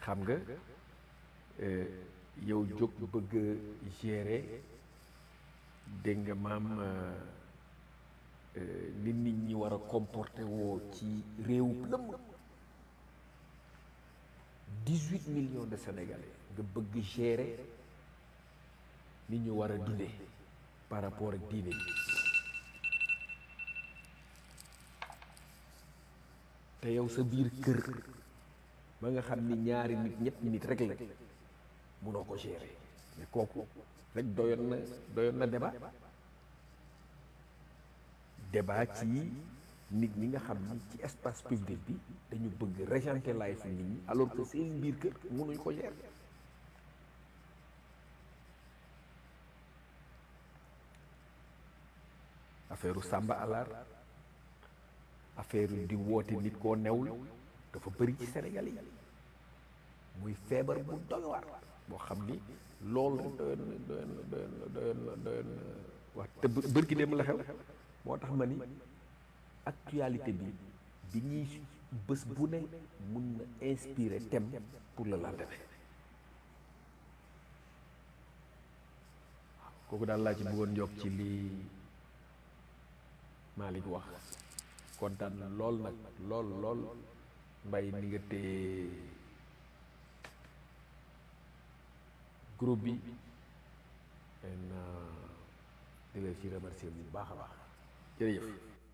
xam nga yow jóg bëgg gérer dégg nga maam nit nit ñi war a comporté woo ci réewu lëmm dix-huit millions de sénégalais nga bëgg gérer nit ñu war a dundee par rapport ak diine ji te yow sa biir kër ba nga xam ni ñaari nit ñetti nit rek la munoo ko gérer mais kooku rek doyoon na doyoon na débat débat ci nit ñi nga xam ni ci espace public bi dañu bëgg régenter life nit ñi alors que seen biir kër munuñ ko gérer affaire sàmba alaar affaire di woote nit koo newul dafa bëri ci Sénégal yi muy feebar bu doy waar boo xam ni loolu rek doyoon na doyoon na doyoon na doyoon na doyoon na wax te bërki dem la xew moo tax ma ni actualité bi bi ñuy bés bu ne mun na inspirer thème pour le lendemain kooku daal laa ci bëggoon yokk ci lii Malick wax kontaan na lool nag lool lool mbay ni nga téye groupe bi en di la ci remercier bu baax a baax jërëjëf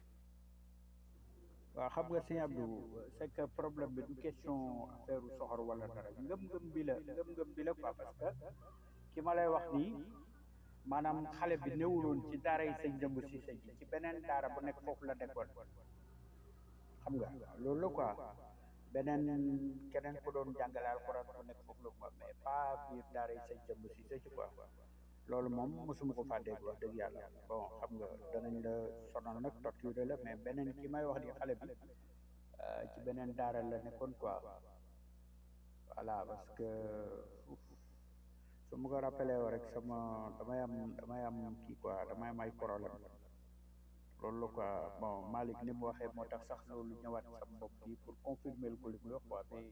waaw xam nga sëñ Abdou c'est que problème bi du question affaire soxor wala dara ngëm-ngëm bi la ngëm-ngëm bi la quoi parce que ki ma lay wax nii maanaam xale bi newuloon ci daara yi sëñ jëmb si sëñ ci beneen daara bu nekk foofu la nekkoon xam nga loolu la quoi beneen keneen ku doon jàngale alxuraan bu nekk foofu la quoi mais pas biir daara yi sëñ jëmb si sëñ quoi loolu moom mosuma ko faa dégg wax dëgg yàlla bon xam nga danañ la sonal nag torture la mais beneen ki may wax di xale bi ci beneen daara la nekkoon quoi voilà parce que su ma ko rappelé woo rek sama damay am damay am kii quoi damay am ay problème loolu la quoi bon Malick ni mu waxee moo tax sax loolu ñëwaat sama bopp bi pour confirmer ko li mu wax quoi mais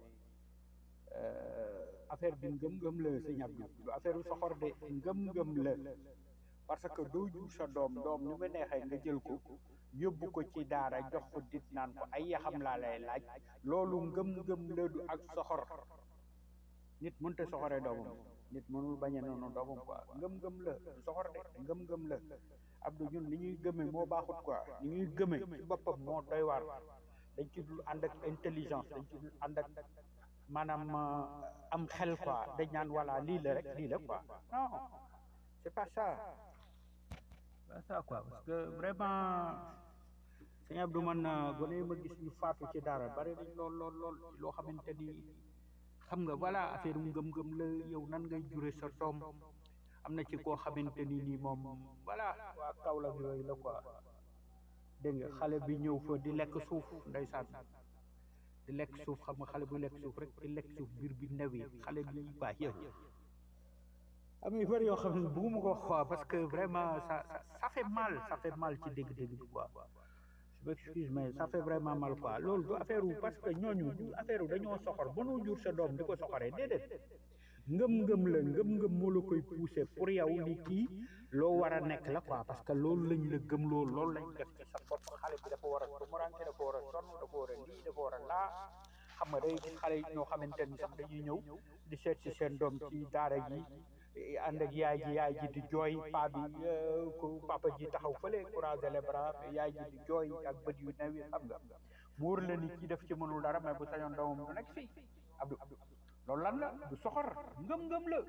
affaire bi ngëm-ngëm la sëñ Abdou du affaire u soxor de ngëm-ngëm la parce que doo jur sa doom doom ni mu neexee nga jël ko yóbbu ko ci daara jox ko dit naan ko ay yaxam laa lay laaj loolu ngëm-ngëm la du ak soxor nit mënta soxoree doomam nit mënul bañe noonu doomam quoi ngëm-ngëm la du soxor de ngëm-ngëm la Abdou ñun ni ñuy gëme moo baaxut quoi ni ñuy gëme ci boppam moo doy waar dañ ci dul ànd ak intelligence dañ ci dul ànd ak maanaam am xel quoi dañ naan voilà lii la rek lii la quoi non c'est pas ça pas ça quoi parce que vraiment sëñ Abdou man gone yi ma gis ñu faatu ci dara bari nañ lool lool lool loo xamante ni xam nga voilà affaire ngëm-ngëm la yow nan ngay jure sa doom am na ci koo xamante ni nii moom voilà waa Kaolack yooyu la quoi dégg nga xale bi ñëw fa di lekk suuf ndeysaan di lekk suuf xam nga xale bu lekk suuf rek di lekk suuf biir bi new yi xale bi baax yow am yu bëri yoo xam ne bëgguma ko wax parce que vraiment ça ça fait mal ça fait mal ci dégg-dégg bi quoi je m'excuse mais ça fait vraiment mal quoi loolu du affaire wu parce que ñooñu du affaire wu dañoo soxor mënoo jur sa doom di ko soxoree déedéet ngëm-ngëm la ngëm-ngëm moo la koy pousser pour yow ni kii loo war a nekk la quoi parce que loolu lañ la gëm loolu loolu lañ def ci sa bopp xale bi dafa war a tumuranke dafa war a sonn dafa war a lii dafa war a laa xam nga day gis xale yi ñoo xamante ni sax dañuy ñëw di seet si seen doom ci daara ji ànd ak yaay ji yaay ji di jooy paa bi ku papa ji taxaw fële croiser les bras yaay ji di jooy ak bët yu new yi xam nga mu wóor la ni kii def ci mënul dara mais bu sañoon doomam du nekk fii Abdou loolu lan la du soxor ngëm-ngëm la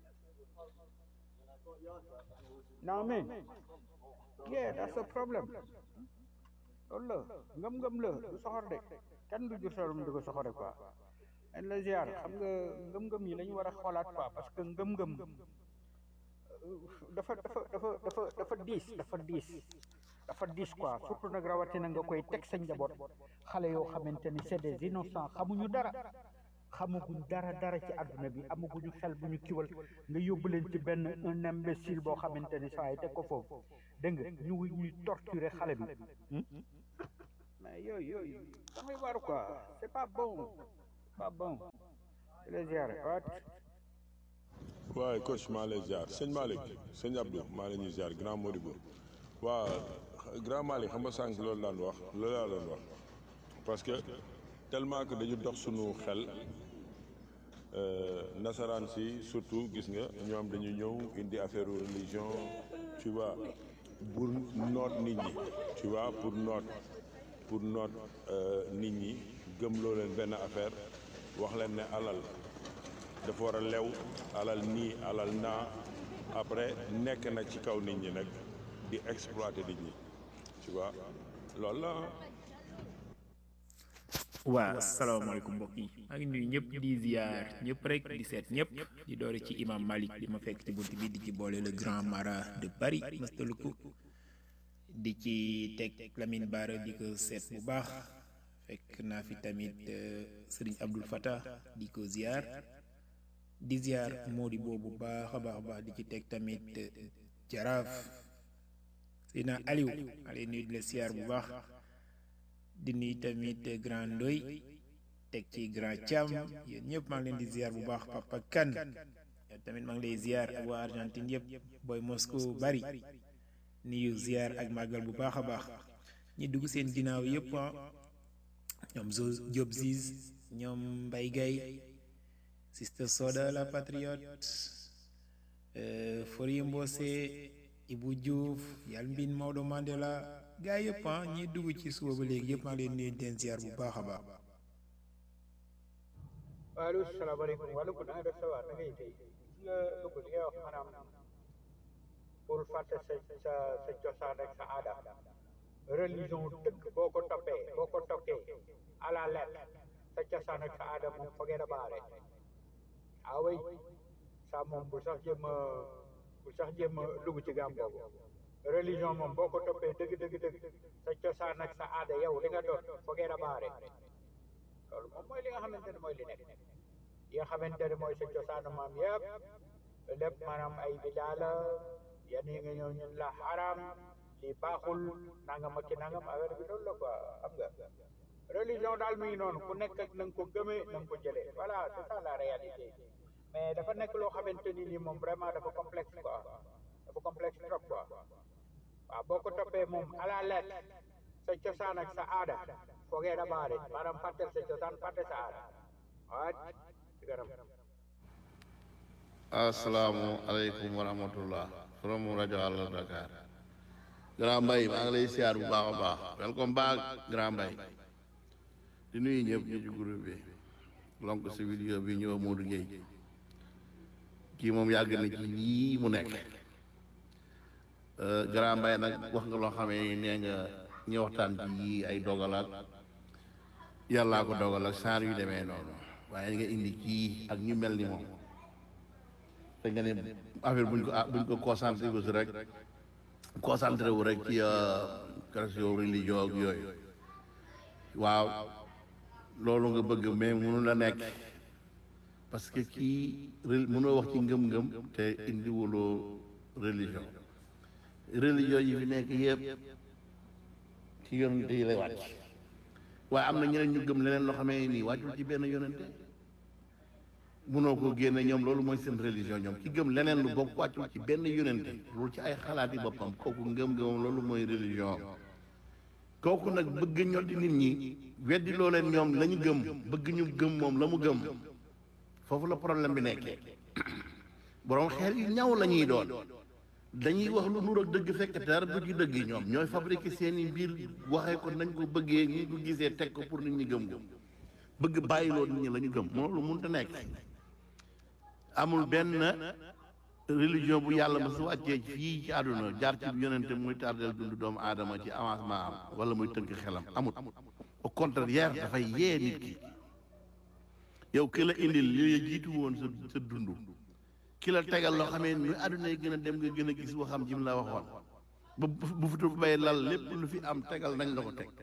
non mais yeah that's a problem loolu la ngëm-ngëm la du soxor de kenn du jur solum di ko soxore quoi en la ziar xam nga ngëm-ngëm yi la ñu war a xoolaat quoi parce que ngëm-ngëm dafa dafa dafa dafa dafa diis dafa diis dafa diis quoi surtout nag rawatina nga koy teg sa njaboot xale yoo xamante ni c'est des innocents xamuñu dara xamaguñ dara dara ci àdduna bi amaguñu xel bu ñu kiwal nga yóbbu leen ci benn un imbécile boo xamante ni saa yi teg ko foofu dégg nga ñu ñuy torturer xale bi mais yooyu yooyu da ngay waaru quoi c'est pas bon pas bon di la ziare waat waaye coach maa lay ziar sëñ Malick sëñ Abdou maa la ñuy ziar grand Modibo waa grand Malick xam nga sànq loolu daan wax loolu laa doon wax parce que tellement que dañu dox sunu xel euh, nasaraan si surtout gis nga ñoom dañu ñëw indi affaire religion tu vois pour noot nit ñi tu vois pour noot pour noot euh, nit ñi gëmloo leen benn affaire wax leen ne alal dafa war a lew alal nii alal naa après nekk na ci kaw nit ñi nag di exploiter nit ñi tu vois loolu la waa asalaamaaleykum mbokk yi maa ngi nuyu ñëpp di ziar ñëpp rek di seet ñëpp di doore ci imam Malik di ma fekk ci bunt bi di ci boole le grand mara de Paris mastaluku di ci teg Lamine Bara di ko seet bu baax fekk naa fi tamit euh, Serigne Abdul Fattah di ko ziar di ziar Mody boobu baax a baax a baax di ci teg tamit euh, Jaraaf Sina Aliou ale nuyu di la ziar bu baax di nuyu tamit grand Ndoy teg ci grand Thiam yéen ñëpp maa ngi leen di ziar bu baax Papa Kan yow tamit maa ngi lay ziar ak waa Argentine yëpp booy Moscou bari nuyu ziar ak màggal bu baax a baax ñi dugg seen ginnaaw yëpp ah ñoom zo Job Ziz ñoom Mbay Gay Sister Soda la patriote euh, Forie Mbose Ibu Diouf Yalmbin Maodo Mandela gaa yëpp ah ñi dugg ci suba ba léegi yëpp maa ngi leen nuyu den ziar bu baax a baax waaleykum salaamaaleykum waaleykum na nga def sa waa na ngay tey gis nga dugg li ngay wax maanaam pour fàtte sa sa sa cosaan ak sa aada religion dëgg boo ko toppee boo ko toppee à la lettre sa cosaan ak sa aada moom foogee da baare ah oui ça moom bu sax jéem a bu sax jéem a dugg ci gàm boobu religion moom boo ko toppee dëgg dëgg dëgg sa cosaan ak sa aada yow li nga doon foogee da baare loolu moom mooy li nga xamante ne mooy li nekk yi nga xamante ne mooy sa cosaanu maam yëpp lépp maanaam ay bidaa la yenn yi nga ñëw ñun la xaram lii baaxul nangam ak ki nangam affaire bi loolu la quoi xam nga religion daal mi ngi noonu ku nekk ak na nga ko gëmee na nga ko jëlee voilà c'est ça la réalité mais dafa nekk loo xamante ni nii moom vraiment dafa complexe quoi dafa complexe trop quoi waaw boo ko toppee moom à la lettre sa cosaan ak sa aada foogee da baare maanaam fàttel sa cosaan fàtte sa aada waat ci garam asalaamu aleykum wa rahmatullah from rajo Allo Dakar Grand Mbaye maa ngi lay siyaar bu baax a baax welcome back Grand Mbaye di nuyu ñëpp ñu ci groupe bi lonk si vidéo bi ñëw Modou Gueye kii moom yàgg na ci lii mu nekk Grand Mbaye nag wax nga loo xamee nee nga ñu waxtaan ci yii ay dogal ak yàllaa ko dogal ak saar yu demee noonu waaye nga indi kii ak ñu mel ni moom te nga ne affaire buñ ko buñ ko concentré wu si rek concentré wu rek ci question religion ak yooyu waaw loolu nga bëgg mais mënu la nekk parce que kii mënoo wax ci ngëm-ngëm te indiwuloo religion religion yi fi nekk yëpp ci yonente yi lay wàcc waaye am na ñeneen ñu gëm leneen loo xamee nii wàccul ci benn yonente mënoo ko génne ñoom loolu mooy seen religion ñoom ci gëm leneen lu bokk wàccul ci benn yonente loolu ci ay xalaati boppam kooku ngëm-ngëmam loolu mooy religion kooku nag bëgg ñoddi nit ñi weddi loo leen ñoom la ñu gëm bëgg ñu gëm moom la mu gëm foofu la problème bi nekkee borom xeer yu ñaw la ñuy doon dañuy wax lu nur ak dëgg fekk dara du ci dëgg yi ñoom ñooy fabriqué seeni mbir waxee ko nañ ko bëggee ñi ko gisee teg ko pour nit ñi gëm ko bëgg bàyyiloo nit ñi la ñu gëm loolu mënut a nekk amul benn religion bu yàlla ma su wàccee fii ci àdduna jaar ci yonente muy tardeel dund doomu aadama ci avancement am wala muy tënk xelam amut au contraire dafay yee nit ki yow ki la indil li jiitu woon sa sa dund ki la tegal loo xamee ni àdduna yi gën a dem nga gën a gis waxam jim la waxoon ba bu fi bay lal lépp lu fi am tegal nañ la ko teg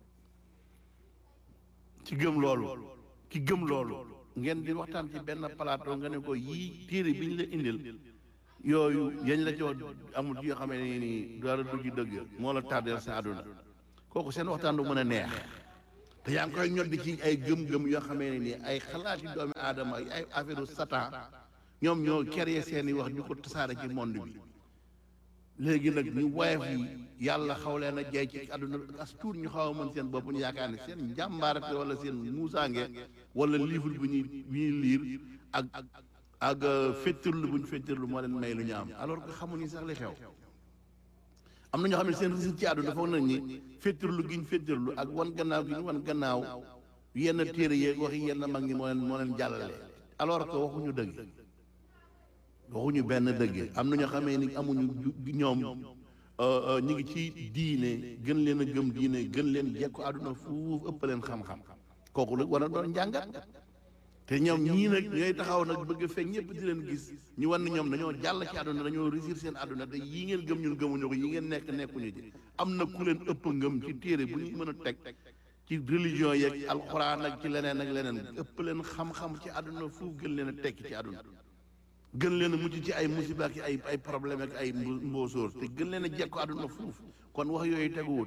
ci gëm loolu ci gëm loolu ngeen di waxtaan ci benn plateau nga ne ko yii téere bi ñu la indil yooyu yañ la ci wax amul ci yoo xamee ne nii dara du ci dëgg moo la tardeel sa àdduna kooku seen waxtaan du mën a neex te yaa ngi koy ñoddi ci ay gëm-gëm yoo xamee ne nii ay xalaati doomi aadama ay affaire satan ñoom ñoo créé seen i wax ñu ko tasaare ci monde bi léegi nag ñu woyof yi yàlla xaw leen a jey ci àdduna as tuut ñu xaw a mën seen bopp ñu yaakaar ne seen njàmbaarate wala seen muusaange wala livre bu ñuy bu ñuy liir ak ak féttirlu bu ñu féttirlu moo leen may lu ñu am alors que xamuñu sax li xew am na ñoo xam ne seen réussite ci àdduna foog nañ ni féttirlu gi ñu féttirlu ak wan gannaaw gi ñu wan gannaaw yenn téere yeeg waxi yenn mag ñi moo leen moo leen jàllale alors que waxuñu dëgg waxuñu benn dëgg am na ñoo xamee ni amuñu ñoom ñu ngi ci diine gën leen a gëm diine gën leen jekku àdduna fuuf ëpp leen xam-xam kooku nag war a doon njàngat te ñoom ñii nag ñooy taxaw nag bëgg a feeñ ñëpp di leen gis ñu wan ne ñoom dañoo jàll ci àdduna dañoo réussir seen àdduna te yii ngeen gëm ñun gëmuñu ko yi ngeen nekk nekkuñu ci am na ku leen ëpp ngëm ci téere bu ñu mën a teg ci religion yeeg alxuraan ak ci leneen ak leneen ëpp leen xam-xam ci àdduna fuuf gën leen a tekki ci àdduna gën leen a mucc ci ay musiba ak ay ay problème ak ay mboosóor te gën leen a jekko àdduna fuuf kon wax yooyu teguwut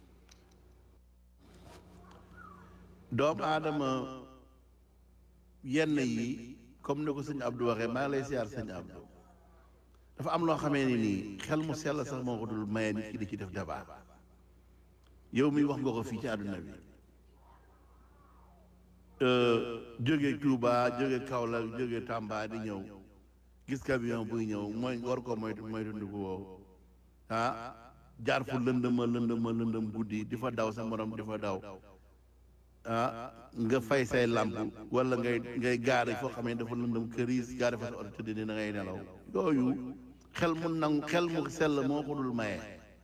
doomu aadama yenn yi comme ni ko sëñ Abdou waxee maa ngi lay siyaar sëñ Abdou dafa am loo xamee ni nii xel mu sell sax moo ko dul maye nit ki di ci def débat yow mi wax nga ko fii ci àdduna bi jóge Touba jóge Kaolack jóge Tamba di ñëw gis camion buy ñëw mooy war ko moytu moytu ndiku woowu ah jaar fu lëndëma lëndëma lëndëm guddi di fa daw sa morom di fa daw ah nga fay say làmp wala ngay ngay gaare foo xam ne dafa lëndëm këriis gaare fa sa oto tëdd ni da ngay nelaw yooyu xel mu nangu xel mu sell moo ko dul maye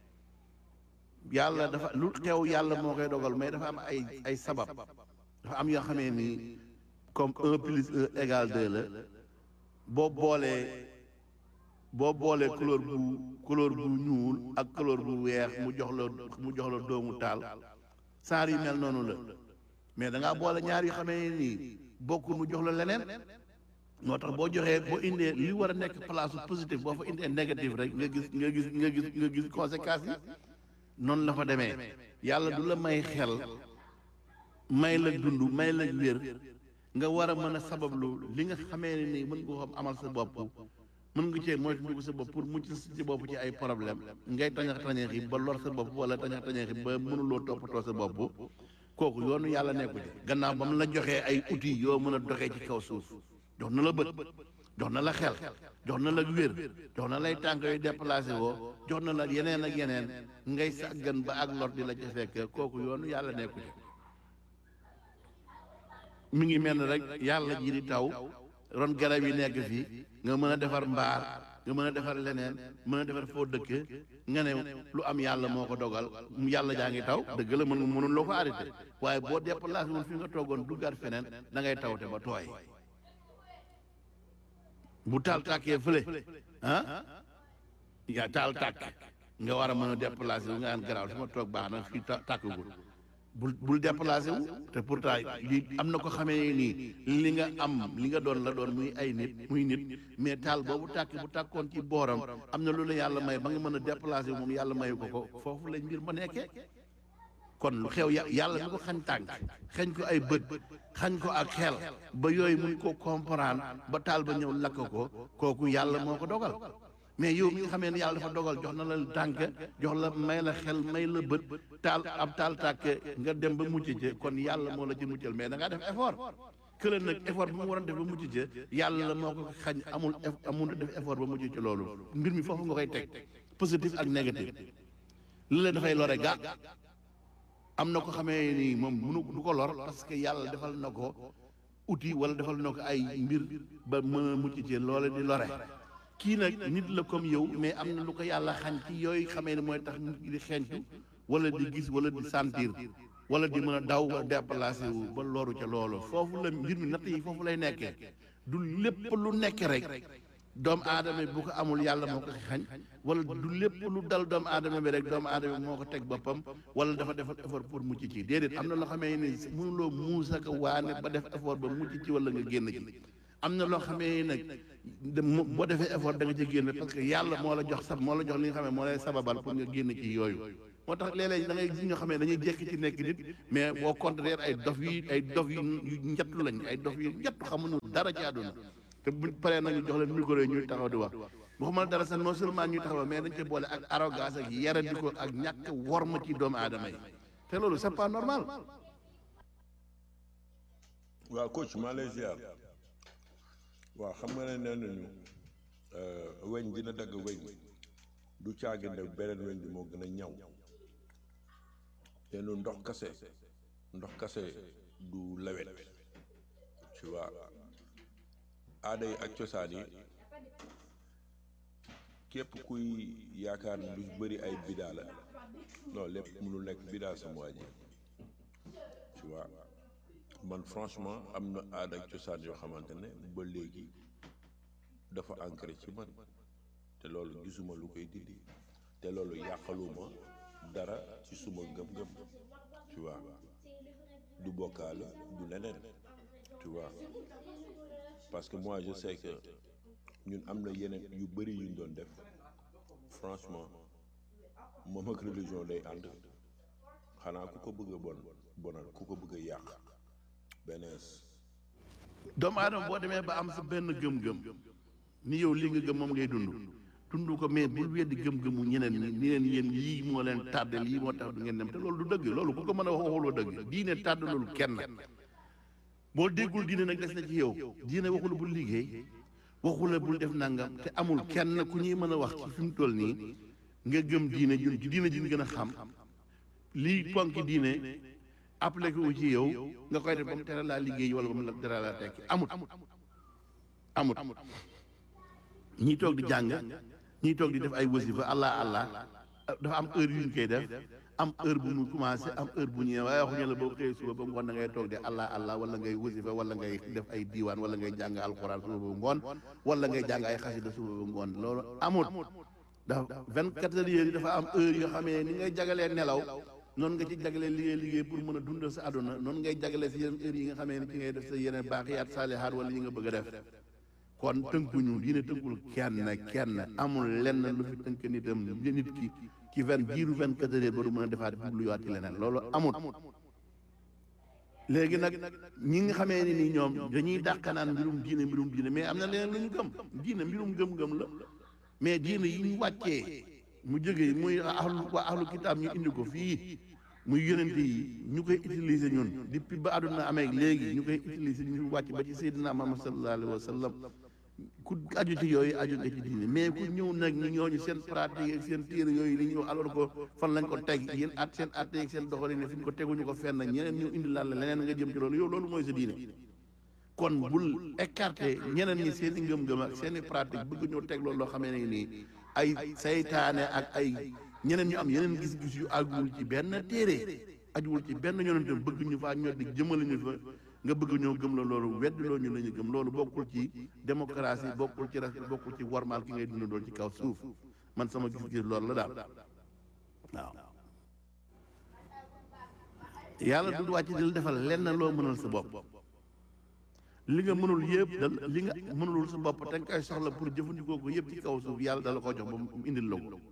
yàlla dafa lu xew yàlla moo koy dogal mais dafa am ay ay sabab dafa am yoo xamee ni comme un plus un égal deux la boo boolee boo boolee couleur bu couleur bu ñuul ak couleur bu weex mu jox la mu jox la doomu taal saar yu mel noonu la mais da ngaa boole ñaar yu xamee nii bokkul mu jox la leneen moo tax boo joxee boo indee li war a nekk place positif boo fa indee négatif rek nga gis nga gis nga gis nga gis conséquences yi noonu la fa demee yàlla du la may xel may la dund may la wér nga war a mën a sabablu li nga xamee ne nii mën nga ko amal sa bopp mën nga cee moytu sa bopp pour mucc si bopp ci ay problème ngay tañax tañaxi ba lor sa bopp wala tañax tañaxi ba mënuloo toppatoo sa bopp kooku yoonu yàlla nekku ci gannaaw ba mu la joxee ay outils yoo mën a doxee ci kaw suuf jox na la bët jox na la xel jox na la wér jox na lay tànk yooyu déplacé woo jox na la yeneen ak yeneen ngay sàggan ba ak lor di la ca fekk kooku yoonu yàlla nekku ci mi ngi mel ne rek yàlla ji di taw ron garab yi nekk fii nga mën a defar mbaar nga mën a defar leneen mën a defar foo dëkk nga ne lu am yàlla moo ko dogal yàlla jaa ngi taw dëgg la mën mënul loo ko arrêté waaye boo déplacé wul fi nga toogoon duggaat feneen da ngay tawte ba tooy bu taal tàkkee fële ah yaa taal tàkk nga war a mën a déplacé wu nga naan garaaw fi ma toog baax na fii tàkkagul bul bul déplacé wu te pourtant li am na ko xamee nii li nga am li nga doon la doon muy ay nit muy nit mais taal boobu tàkk bu tàkkoon ci booram am na lu la yàlla may ba nga mën a déplacé wu moom yàlla mayu ko ko foofu lañ mbir ma nekkee kon lu xew yàlla mi ko xañ tànk xañ ko ay bët xañ ko ak xel ba yooyu mun ko comprendre ba taal ba ñëw lakk ko kooku yàlla moo ko dogal mais yow mi nga xamee ne yàlla dafa dogal jox na la tànk jox la may la xel may la bët taal ab taal tàkk nga dem ba mucc ci kon yàlla moo la ci muccal mais da ngaa def effort kële nag effort bi mu waroon def ba mucc ci yàlla la moo ko xañ amul amul def effort ba mucc ci loolu mbir mi foofu nga koy teg positif ak négatif li la dafay lore ga am na ko xamee ni moom munu du ko lor parce que yàlla defal na ko outil wala defal na ko ay mbir ba mën a mucc ci loole di lore kii nag nit la comme yow mais am na lu ko yàlla xañ ci yooyu xamee ne mooy tax nit ki di xeeñtu wala di gis wala di sentir wala di mën a daw wala déplacé wu ba loru ca loolu foofu la mbir mi natt yi foofu lay nekkee du lépp lu nekk rek doomu aadama bi bu ko amul yàlla moo ko xañ wala du lépp lu dal doomu aadama bi rek doomu aadama bi moo ko teg boppam wala dafa def effort pour mucc ci déedéet am na loo xamee ni mënuloo muus ak waane ba def effort ba mucc ci wala nga génn ci am na loo xamee nag boo defee effort da nga ci génn parce que yàlla moo la jox sab moo la jox li nga xam ne moo lay sababal pour nga génn ci yooyu moo tax léeg-léeg da ngay gis ñoo xam ne dañuy jekki ci nekk nit mais au contraire ay dof yi ay dof yu yu njattu lañ ay dof yu njattu xamuñu dara ci àdduna te buñ paree nag ñu jox leen micro yi ñuy taxaw di wax waxuma dara sax non seulement ñuy taxaw mais dañ ci boole ak arrogance ak yaradi ko ak ñàkk worma ci doomu aadama yi te loolu c'est pas normal waaw coach maa lay ziar waaw xam nga ne nee nañu weñ dina dagg weñ du caagi ne beneen weñ bi moo gën a ñaw te nu ndox kase ndox kase du lawet tu vois aada yi ak cosaan yi képp kuy yaakaar ne lu bëri ay bidaa la non lépp mënul nekk bidaa sama waa ji tu vois man franchement am na aada ak cosaan yoo xamante ne ba léegi dafa ancré ci man te loolu gisuma lu koy dindi te loolu yàqaluma dara ci suma ngëm-ngëm tu vois du bokkaale du leneen tu vois parce que moi je sais que ñun am na yeneen yu bëri yuñ doon def franchement moom ak religion day ànd xanaa ku ko bëgg a bon bonal ku ko bëgg a yàq benees doomu aadama boo demee ba am sa benn gëm-gëm ni yow li nga gëm moom ngay dund dund ko mais bul weddi gëm-gëmu ñeneen ñi ni leen yéen lii moo leen tàdde lii moo tax du ngeen dem te loolu du dëgg loolu ku ko mën a wax waxuloo dëgg diine tàdd loolu kenn boo déggul diine nag des na ci yow diine waxula bul liggéey waxula bul def nangam te amul kenn ku ñuy mën a wax ci fi mu toll nii nga gëm diine jun ci diine jun gën a xam lii ponki diine appliqué wu ci yow nga koy def ba mu tere laa liggéey wala ba mu tere laa tekki amut amut ñii toog di jàng ñii toog di def ay wasifa allah allah dafa am heure yu ñu koy def am heure bu mu commencé am heure bu ñëwee waaye waxuñu la boo xëyee suba ba ngoon da ngay toog di allah allah wala ngay wasifa wala ngay def ay diiwaan wala ngay jàng alxuraan suba ba ngoon wala ngay jàng ay xasida suba ba ngoon loolu amut dafa vingt quatre heures yi dafa am heure yoo xamee ni ngay jagalee nelaw noonu nga ci jagalee liggéey liggéey pour mën a dundal sa àdduna noonu ngay jagalee si yeneen heure yi nga xamee ni ci ngay def sa yeneen baaxiyaat saalihaat wala yi nga bëgg a def kon tënkuñu diine tënkul kenn kenn amul lenn lu fi tënk nitam nit ki ci vingt jiiru vingt quatre heures ba du mën a defaat jubluwaat ci leneen loolu amut léegi nag ñi nga xamee ni nii ñoom dañuy dàqanaan mbirum diine mbirum diine mais am na leneen lu ñu gëm diine mbirum gëm-gëm la mais diine yi ñu wàccee mu jógee muy ahlu waa ahlu kitaab ñu indi ko fii muy yonente yi ñu koy utiliser ñun depuis ba àdduna amee léegi ñu koy utiliser ñu wàcc ba ci Seydina Muhammad sallallahu alayhi wa sallam ku aju ci yooyu aju nga ci diine mais ku ñëw nag ñu ñooñu seen pratique ak seen téere yooyu li ñëw alors que fan lañ ko teg yéen at seen at ak seen doxalin fi ñu ko teguñu ko fenn ñeneen ñu indi laal la leneen nga jëm ci loolu yow loolu mooy sa diine kon bul écarté ñeneen ñi seen i ngëm-ngëm ak seen i pratique bëgg ñoo teg loolu loo xamee ne nii ay saytaane ak ay ñeneen ñu am yeneen gis-gis yu àgguwul ci benn téere ajuwul ci benn yonente bëgg ñu faa ñor di jëmale ñu fa nga bëgg ñoo gëm la loolu weddiloo ñu la ñu gëm loolu bokkul ci démocratie bokkul ci respect bokkul ci warmaal ki ngay dund doon ci kaw suuf man sama gis-gis loolu la daal waaw yàlla du wàcc di la defal lenn loo mënal sa bopp li nga mënul yëpp da li nga mënulul sa bopp te nga koy soxla pour jëfandikoo ko yëpp ci kaw suuf yàlla dala ko jox ba mu indil la ko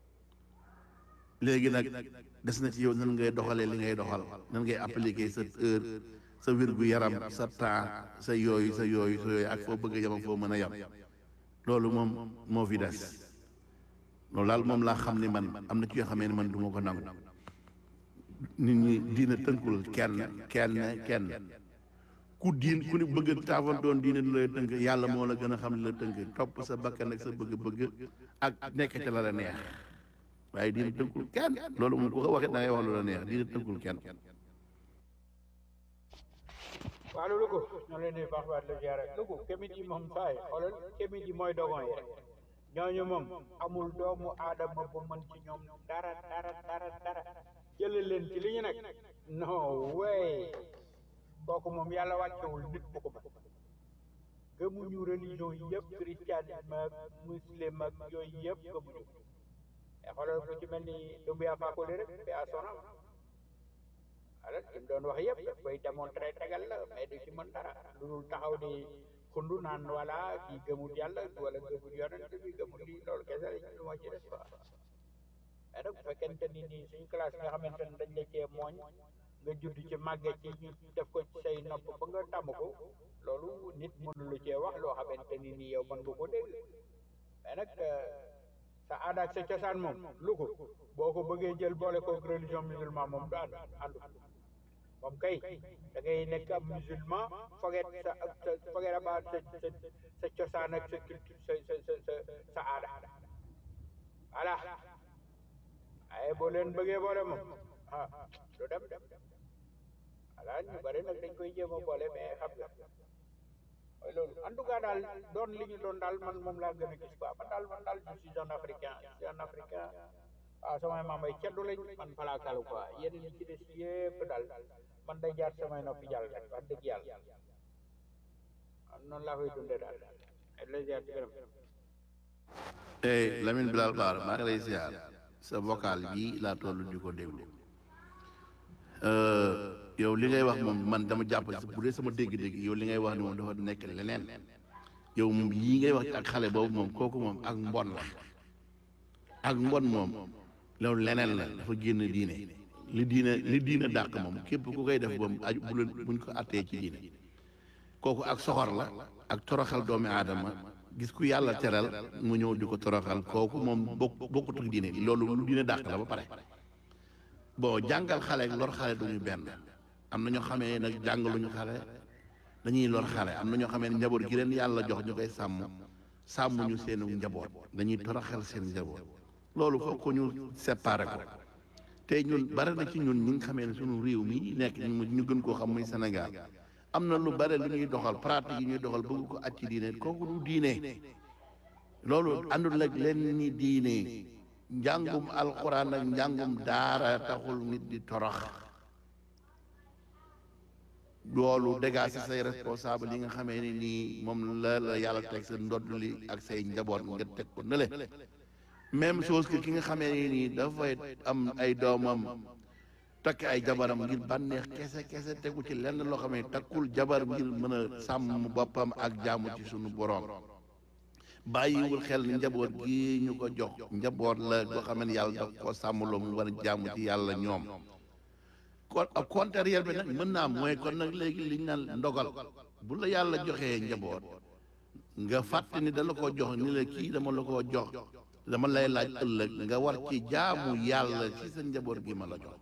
léegi nag des na ci yow nan ngay doxalee li ngay doxal nan ngay appliquer sa heure sa wérgu yaram sa temps sa yooyu sa yooyu sa yooyu ak foo bëgg a yem ak foo mën a yem loolu moom moo fi des loolu daal moom laa xam ni man am na ci yoo xamee ne man du ma ko nangu nit ñi diina tënkul kenn kenn kenn ku diin ku ni bëgg taafantoon diine du lay tënk yàlla moo la gën a xam ne la tënk topp sa bakkan ak sa bëgg-bëgg ak nekk ca la la neex waaye diine tënkul kenn loolu moom ku ko waxee da ngay wax lu la neex diine tënkul kenn waaw loolu ko ñoo leen di baax waat la ziara lugu kemit yi moom saay xoolal kemit yi mooy dogon yi rek ñooñu moom amul doomu aadama bu mën ci ñoom dara dara dara dara jële leen ci li ñu nekk non way kooku moom yàlla wàccewul nit bu ko mën gëmuñu religion yëpp christianisme ak muslim ak yooyu yëpp gëmuñu te xoolal ku ci mel ni Doumbouya Fakoli rek bi a sonam wala li mu doon wax yëpp daf koy démontré tegal la mais du ci mën dara lu dul taxaw di xundu naan wala kii gëmul yàlla wala gëmul yonent bi gëmul lii loolu kese la lu ma ci des quoi mais nag bu fekkente ni nii suñu classe nga xamante ne dañ la cee mooñ nga judd ci màgge ci ñu def ko ci say nopp ba nga tàmm ko loolu nit mënu lu cee wax loo xamante ni nii yow mën nga ko dégg mais nag sa aada ak sa cosaan moom lu ko boo ko bëggee jël boole ko religion musulman moom du ànd àndu moom kay da ngay nekk ab musulman foget sa sa foget abaat sa sa sa cosaan ak sa culture sa sa sa sa sa aada voilà waaye boo leen bëggee boole moom ah du dem dem voilà ñu bari nag dañ koy jéem a boole mais xam nga mooy loolu en tout cas daal doon li ñu doon daal man moom laa gën a gis quoi man daal man daal je suis un africain je suis un africain waaw samay maam ay ceddu lañ man falaa kalu quoi yeneen yi ci des yépp daal man day jaar samay noppi jàll rek wax dëgg yàlla am noonu laa koy dundee daal ay lay jaar ci gërëm tey Lamine Bilal Baar maa ngi lay ziar sa vocal bii laa toll di ko déglu yow li ngay wax moom man dama jàpp bu dee sama dégg-dégg yow li ngay wax ni moom dafa nekk leneen yow moom yii ngay wax ak xale boobu moom kooku moom ak mbon la ak mbon moom loolu leneen la dafa génn diine li diine li diine dàq moom képp ku koy def moom aju bu leen buñ ko attee ci diine kooku ak soxor la ak toroxal doomi aadama gis ku yàlla teral mu ñëw di ko toroxal kooku moom bokk bokkut ak diine loolu lu diine dàq la ba pare bon jàngal xale ak lor xale duñu benn am na ñoo xamee nag jàngaluñu xale dañuy lor xale am na ñoo xamee ne njaboot gi leen yàlla jox ñu koy sàmm sàmmuñu seenu njaboot dañuy toroxal seen njaboot loolu foog ko ñu séparé ko te ñun bari na ci ñun ñi nga xamee ne sunu réew mi nekk ñu gën koo xam muy Sénégal am na lu bare lu ñuy doxal pratique yi ñuy doxal bëgg ko at ci diine kooku du diine loolu àndul ak leen ni diine njàngum alxuraan ak njàngum daara taxul nit di torox loolu dégaa si say responsable yi nga xamee ni nii moom la la yàlla teg sa ndodd li ak say njaboot nga teg ko nële même chose que ki nga xamee ni nii dafay am ay doomam takk ay jabaram ngir bànneex kese kese tegu ci lenn loo xam ne takkul jabar ngir mën a sàmm boppam ak jaamu ci sunu boroom bàyyiwul xel ni njaboot gi ñu ko jox njaboot la goo xam ne yàlla daf ko sàmmloo mu war a jaamu ci yàlla ñoom kon ak contraire bi nag mën naa mooy kon nag léegi liñ naan ndogal bu la yàlla joxee njaboot nga fàtte ni da la ko jox ni la kii dama la ko jox dama lay laaj ëllëg nga war ci jaamu yàlla ci sa njaboot gi ma la jox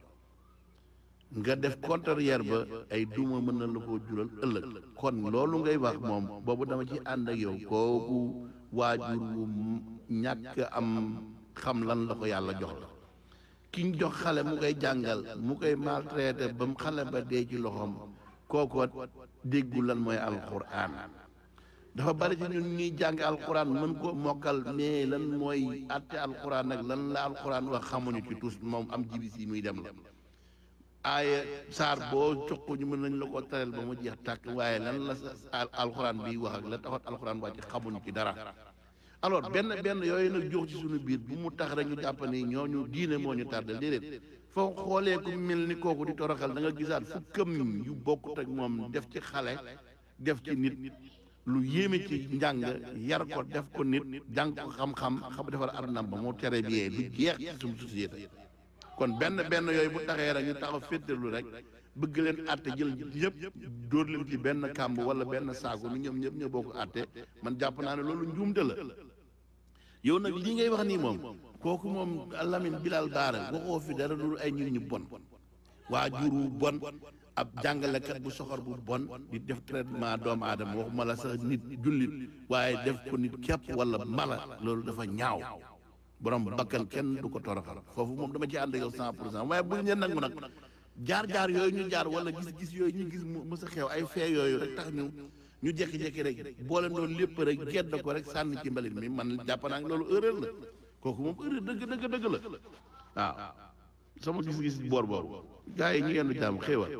nga def contraire ba ay duma mën na la koo jural ëllëg kon loolu ngay wax moom boobu dama ci ànd ak yow kooku waajur wu ñàkk am xam lan la ko yàlla jox la ki ñu jox xale mu koy jàngal mu koy maltraité ba mu xale ba dee ci loxoom kooko déggu lan mooy alquran dafa bari ci ñun ñuy jàng alquran mën ko mokkal mais lan mooy àtte alquran nag lan la alquran wax xamuñu ci tous moom am jibis yi muy dem la aaye saar boo jox ko ñu mën nañ la ko tareel ba mu jeex tàkk waaye lan la sa alxuraan bi wax ak la taxat alxuraan wàcc xamuñu ci dara alors benn benn yooyu nag jox ci suñu biir bu mu tax rek ñu jàpp ni ñooñu diine moo ñu tardé déedéet foo xoolee ku mel ni kooku di toroxal da nga gisaat fukkam yu bokkut ak moom def ci xale def ci nit lu yéeme ci njàng yar ko def ko nit jàng ko xam-xam xam defar adunam ba mu tere bi du jeex ci suñu société kon benn benn yooyu bu taxee rek ñu taxaw féeteerlu rek bëgg leen àtte jël ñëpp dóor leen ci benn kàmb wala benn saako ni ñoom ñëpp ñoo bokk àtte man jàpp naa ne loolu njuumte la yow nag lii ngay wax nii moom kooku moom Lamine Bilal Baara waxoo fi dara lu ay nit ñu bon waajur wu bon ab jàngalekat bu soxor bu bon di def traitement doomu aadama waxuma la sax nit jullit waaye def ko nit képp wala mala loolu dafa ñaaw borom bakkan kenn du ko toroxal foofu moom dama ci ànd ak yow cent pour cent waaye bu ñu nag mu nag jaar-jaar yooyu ñu jaar wala gis-gis yooyu ñu gis mu mës a xew ay fee yooyu rek tax ñu ñu jekki-jekki rek boole loolu lépp rek gedd ko rek sànni ci mbalit mi man jàpp naa loolu erreur la kooku moom erreur dëgg dëgg dëgg la waaw sama gis-gis boor boobu gars yi ñu yendu jàmm xéewal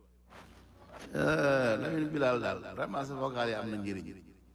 Lamine Bilal daal vraiment sa vocal yi am na njëriñ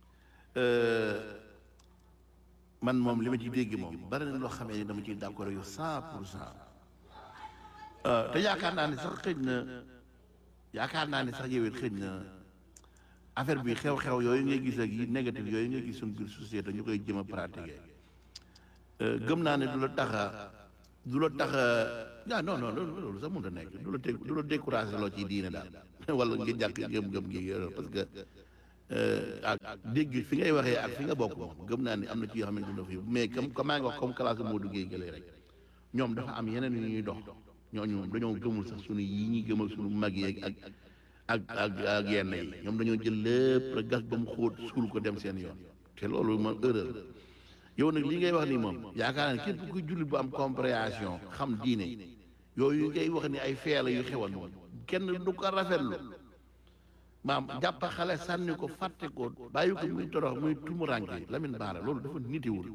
man moom li ma ci dégg moom bari na loo xamee ni dama ciy d'accord yow cent pour cent te yaakaar naa ni sax xëj na yaakaar naa ni sax yow it xëj na affaire bi xew-xew yooyu ngay gis ak yi négatif yooyu ngay gis suñ biir société ñu koy jëm a pratiquer gëm naa ne du la tax a du la tax ah non non loolu loolu sax mënut a nekk du la teg du la découragé loo ci diine daal wala nga jàkk gëm-gëm gi yooyu parce que ak dégg fi ngay waxee ak fi nga bokk moom gëm naa ni am na ci yoo xam ne dina fi mais comme comme maa ngi wax comme classe moo duggee gëlee rek ñoom dafa am yeneen yu ñuy dox ñooñu moom dañoo gëmul sax sunu yi ñuy gëmal sunu mag yeeg ak ak ak ak yenn yi ñoom dañoo jël lépp rek gas ba mu xóot suul ko dem seen yoon te loolu man erreur yow nag li ngay wax nii moom yaakaar naa képp ku jullit bu am compréhension xam diine yooyu ngay wax ni ay feela yu xewan moom kenn du ko rafetlu maam jàpp xale sànni ko fàtte ko bàyyi ko muy torox muy tumuranke Lamine Bara loolu dafa nitiwul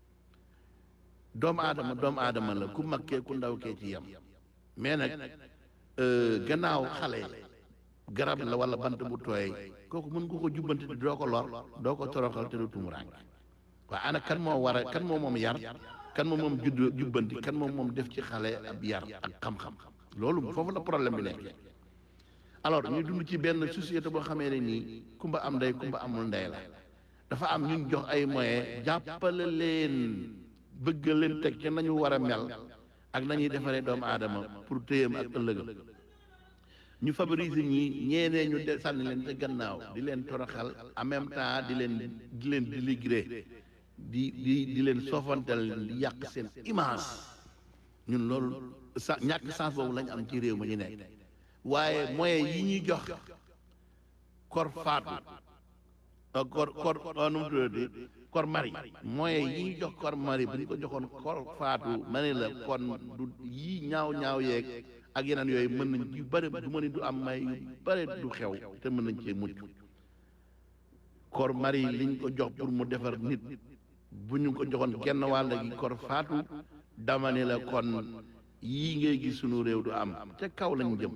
doomu aadama doomu aadama la ku mag kee ku ndaw kee ci yem mais nag gannaaw xale garab la wala bant bu tooy kooku mën nga ko jubbante te doo ko lor doo ko toroxal te du tumuranke waaye ana kan moo war a kan moo moom yar kan moo moom judd jubbanti kan moom moom def ci xale ab yar ak xam-xam loolu foofu la problème bi nekk alors ñu dund ci benn société boo xamee ne nii kumba am ndey kumba amul ndey la dafa am ñu jox ay moyens jàppale leen bëgg leen teg ci nañu war a mel ak nañuy defaree doomu aadama pour téyam ak ëllëgam ñu favoriser ñi ñeenee ñu de sànni leen te gannaaw di leen toroxal en même temps di leen di leen dénigré di di di leen soofantal di yàq seen image ñun loolu sa ñàkk sens boobu lañu am ci réew ma ñu nekk waaye moyens yi ñuy jox kor faatu kor kor nu mu tuddati kor mari moyens yi ñuy jox kor mari bu ñu ko joxoon kor faatu ma ne la kon du yii ñaaw ñaaw yeeg ak yeneen yooyu mën nañ yu bëri du ma ni du am may yu bëri du xew te mën nañ cee mucc kor mari liñ ko jox pour mu defar nit bu ñu ko joxoon genn wàll gi kor faatu dama ne la kon yii ngay gis sunu réew du am te kaw lañ jëm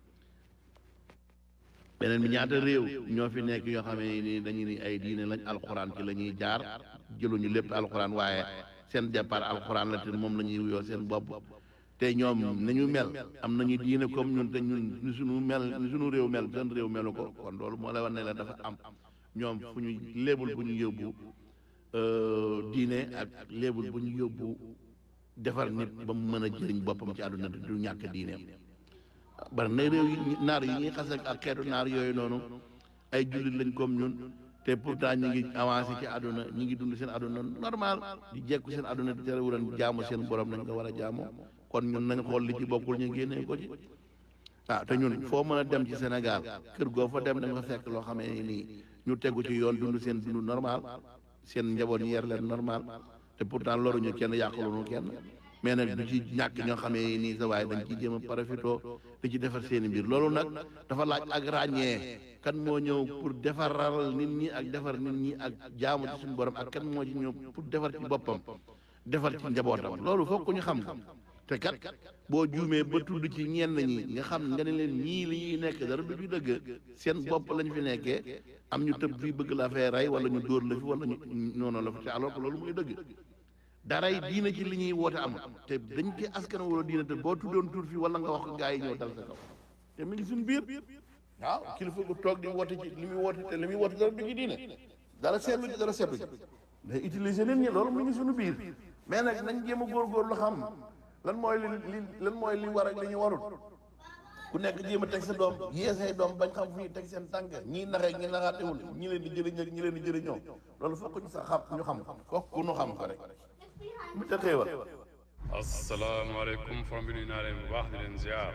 beneen bi ñaata réew ñoo fi nekk yoo xam ne ni dañu ni ay diine lañ alxuraan ci la ñuy jaar jëluñu lépp alxuraan waaye seen départ alxuraan la te moom la ñuy wuyoo seen bopp te ñoom nañu mel am nañu diine comme ñun te ñun ni suñu mel ni suñu réew mel seen réew melu ko kon loolu moo lay wax ne la dafa am ñoom fu ñu léebul bu ñu yóbbu diine ak léebul bu ñu yóbbu defar nit ba mu mën a jëriñ boppam ci àdduna te du ñàkk diineem bari na réew yi naar yi ñuy xas ak xeetu naar yooyu noonu ay jullit lañ comme ñun te pourtant ñu ngi avancé ci àdduna ñu ngi dund seen àdduna normal di jekku seen àdduna di terewulan jaamu seen borom nañ ko war a jaamoo kon ñun nañ xool li ci bokkul ñu génnee ko ci ah te ñun foo mën a dem ci Sénégal kër goo fa dem da nga fa fekk loo xamee ni nii ñu tegu ci yoon dund seen dund normal seen njaboot ñu yer leen normal te pourtant loruñu kenn yàqaluñu kenn mais nag du ci ñàkk ñoo xamee nii sa waaye dañ ciy jéem a profitoo di ci defar seen i mbir loolu nag dafa laaj ak ràññee kan moo ñëw pour defaral nit ñi ak defar nit ñi ak jaamu ci suñu borom ak kan moo ci ñëw pour defar ci boppam defar ci njabootam loolu foog ko ñu xam ko te kat boo juumee ba tudd ci ñenn ñi nga xam nga ne leen ñii li ñuy nekk dara du ci dëgg seen bopp lañ fi nekkee am ñu tëb fii bëgg la fee rey wala ñu dóor la fi wala ñu noonu la fi te alors que loolu muy dëgg daray diina ci li ñuy woote amul te dañ ci askan wala diina te boo tuddoon tur fi wala nga wax ko gaa yi ñëw dal sa kaw te mi ngi suñu biir waaw kilifa gu toog di woote ci li muy woote te li muy woote dara du ci diine dara seetlu ci dara seetlu ci day utiliser nit ñi loolu mi ngi suñu biir mais nag nañ jéem a góorgóorlu xam lan mooy li li lan mooy li war ak li ñu warul ku nekk jéem a teg sa doom yee say doom bañ xam fu ñuy teg seen tànk ñii naxee ñi naxaatewul ñi leen di jëriñ ak ñi leen di jëriñoo loolu fokk ñu sax xam ñu xam ko ku ñu xam ko rek mu te xéewal asalaamaaleykum fam bi nuyu naa leen bu baax di leen ziar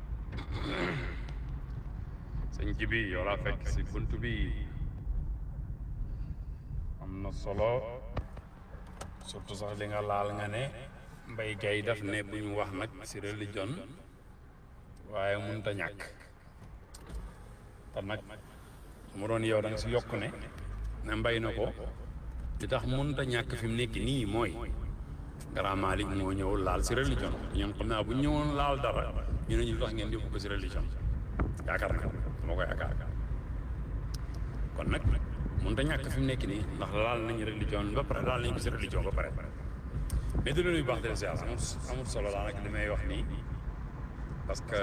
sëñ ji bi yow laa fekk si bunt bi am na solo surtout sax li nga laal nga ne mbay gay daf ne bu ñu wax nag si religion waaye mënut a ñàkk te nag mu doon yow da nga si yokk ne ne mbay na ko li tax mënut a ñàkk fi mu nekk nii mooy Grand Malick moo ñëw laal si religion ñoom xam naa bu ñu ñëwoon laal dara ñu ne ñu tax ngeen yóbbu ko si religion yaakaar na dama ko yaakaar kon nag mënut a ñàkk fi mu nekk nii ndax laal nañu religion ba pare laal nañu ko si religion ba pare mais di leen baax de siyaas amul amul solo laa nag li may wax nii parce que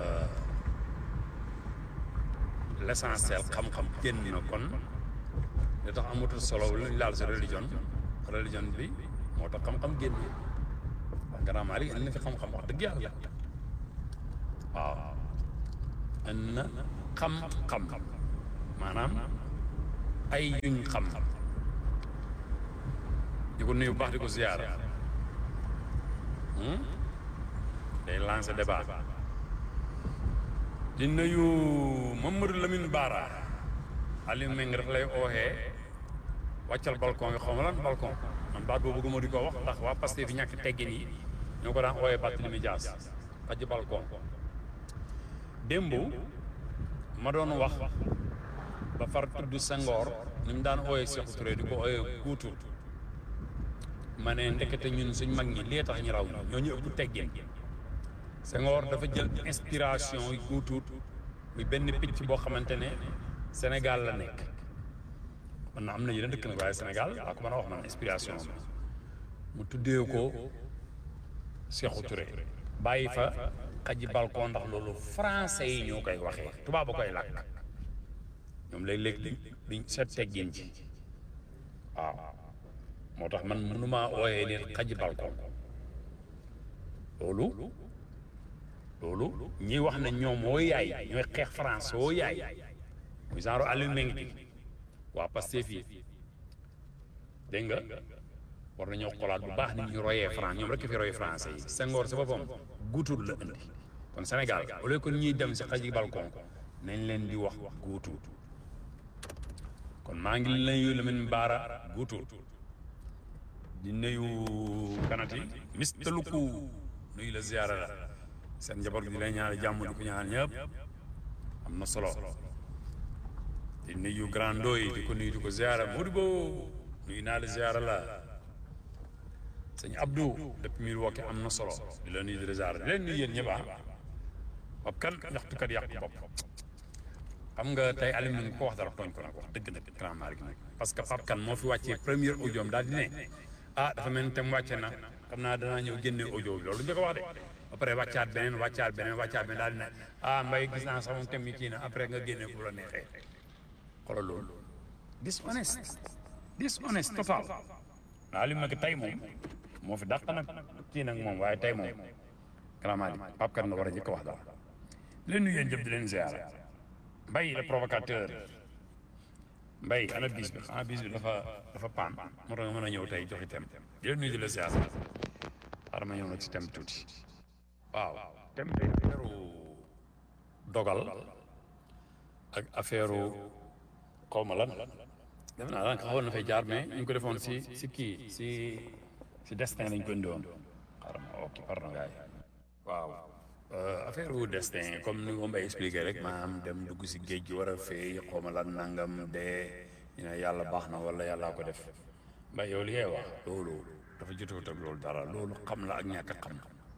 l'essentiel xam-xam génn na kon li tax amatul solo lu ñu laal si religion religion bi moo tax xam-xam génn grand Malick indi na fi xam-xam wax dëgg yàlla waaw indi na xam-xam maanaam ay yuñ xam di ko nuyu bu baax di ko ziyaara day lancé débat di nuyu Mamadou Lamine Bara Aliou Meng daf lay ooxee wàccal balcon nga xaw ma lan balcon man baat boobu bëgguma di ko wax ndax waa Pastef fi ñàkk teggin yi ñoo ko daan ooyee Barthélémy Dias xaj balcon démb ma doon wax ba far tudd Senghor ni mu daan ooyee Sékou Touré di ko ooyee guutu ma ne ndekete ñun suñ mag ñi lii tax ñu raw ñoo ñu ëpp teggin Senghor dafa jël inspiration yu guutuut muy benn picc boo xamante ne Sénégal la nekk man na am na yeneen dëkk nag waaye Sénégal daa ko mën a wax man inspiration bi mu tuddee ko Sékou Touré bàyyi fa xaji balcon ndax loolu français yi ñoo koy waxee tubaab ba koy làkk ñoom léeg-léeg di diñ seet teggin ci waaw moo tax man mënumaa ooyee nit xaji balcon loolu loolu ñi wax ne ñoom woo yaay ñooy xeex France woo yaay muy genre Aliou Mengi waa Pastef yi dégg nga war nañoo xoolaat bu baax ni ñu royee France ñoom rek fi royee français yi Senghor si boppam guutuut la indi kon Sénégal au lieu que ñuy dem si xaji balcon nañ leen di wax guutuut kon maa ngi nuyu Lamine Bara guutuut di nuyu kanati Mister Luku nuyu la ziyaara la seen njaboot gi di lay ñaari jàmm di ko ñaan ñëpp am na solo di nuyu grand doy di ko nuyu di ko ziyaara Modibo nuyu naa la ziyaara la sëñ Abdou depuis Milwaukee am na solo di la nuyu di la ziyaara di leen nuyu yéen ñëpp ah Pape kan ñaxtukat yàq bopp xam nga tey Aliou mi ko wax dara tooñ ko nag wax dëgg nag grand Malick nag parce que Pape kan moo fi wàccee premier audio daal di ne ah dafa mel ni tam wàcce na xam naa danaa ñëw génne audio bi loolu njëkk a wax de ba pare wàccaat beneen wàccaat beneen wàccaat beneen daal di ne ah mbay gis naa sama thème yi kii na après nga génne bu la neexee xoolal loolu dishonest dishonest total waaw li mu nekk tey moom moo fi dàq nag kii nag moom waaye tey moom vraiment Pape Kane la war a njëkk a wax daal leen nuyu yéen jëpp di leen ziar mbay le provocateur mbay ana bis bi xanaa bis bi dafa dafa paan moo tax nga mën a ñëw tey joxi thème di leen nuyu di la ziar xaaral ma ñëw nag ci thème tuuti waaw thème tey affaire dogal ak affaire xaw ma lan def naa daanaka xawoon na fay jaar mais ñu ngi ko defoon si si kii si si destin lañ ko indiwoon xaaral ma ok pardon gars yi waaw affaire wu destin comme ni ko Mbaye expliqué rek maanaam dem dugg si géej gi war a fay xaw ma lan nangam de ñu ne yàlla baax na wala yàllaa ko def Mbaye yow li ngay wax loolu dafa jotewut ak loolu dara loolu xam la ak ñàkk a xam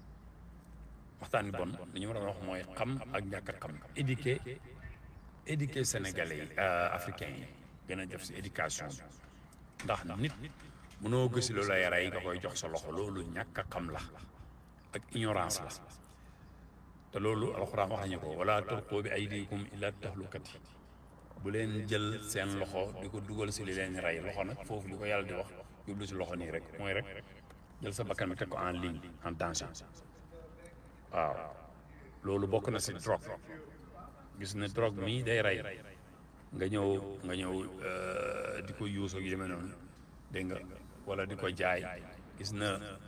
waxtaan bi bon li ñu war a wax mooy xam ak ñàkk a xam éduquer éduquer sénégalais yi africains yi gën a def si éducation bi ndax nit mënoo gësi lu lay rey nga koy jox sa loxo loolu ñàkk a xam la ak ignorance la te loolu alxuraan wax nañu ko wala tulqu bi aydikum ila tahlukati bu leen jël seen loxo di ko dugal si li leen rey loxo nag foofu li ko yàlla di wax jublu si loxo nii rek mooy rek jël sa bakkan bi teg ko en ligne en danger waaw loolu bokk na si drogue gis ne drogue mii day rey nga ñëw nga ñëw di ko yuus ak yu demee noonu dégg nga wala di ko jaay gis na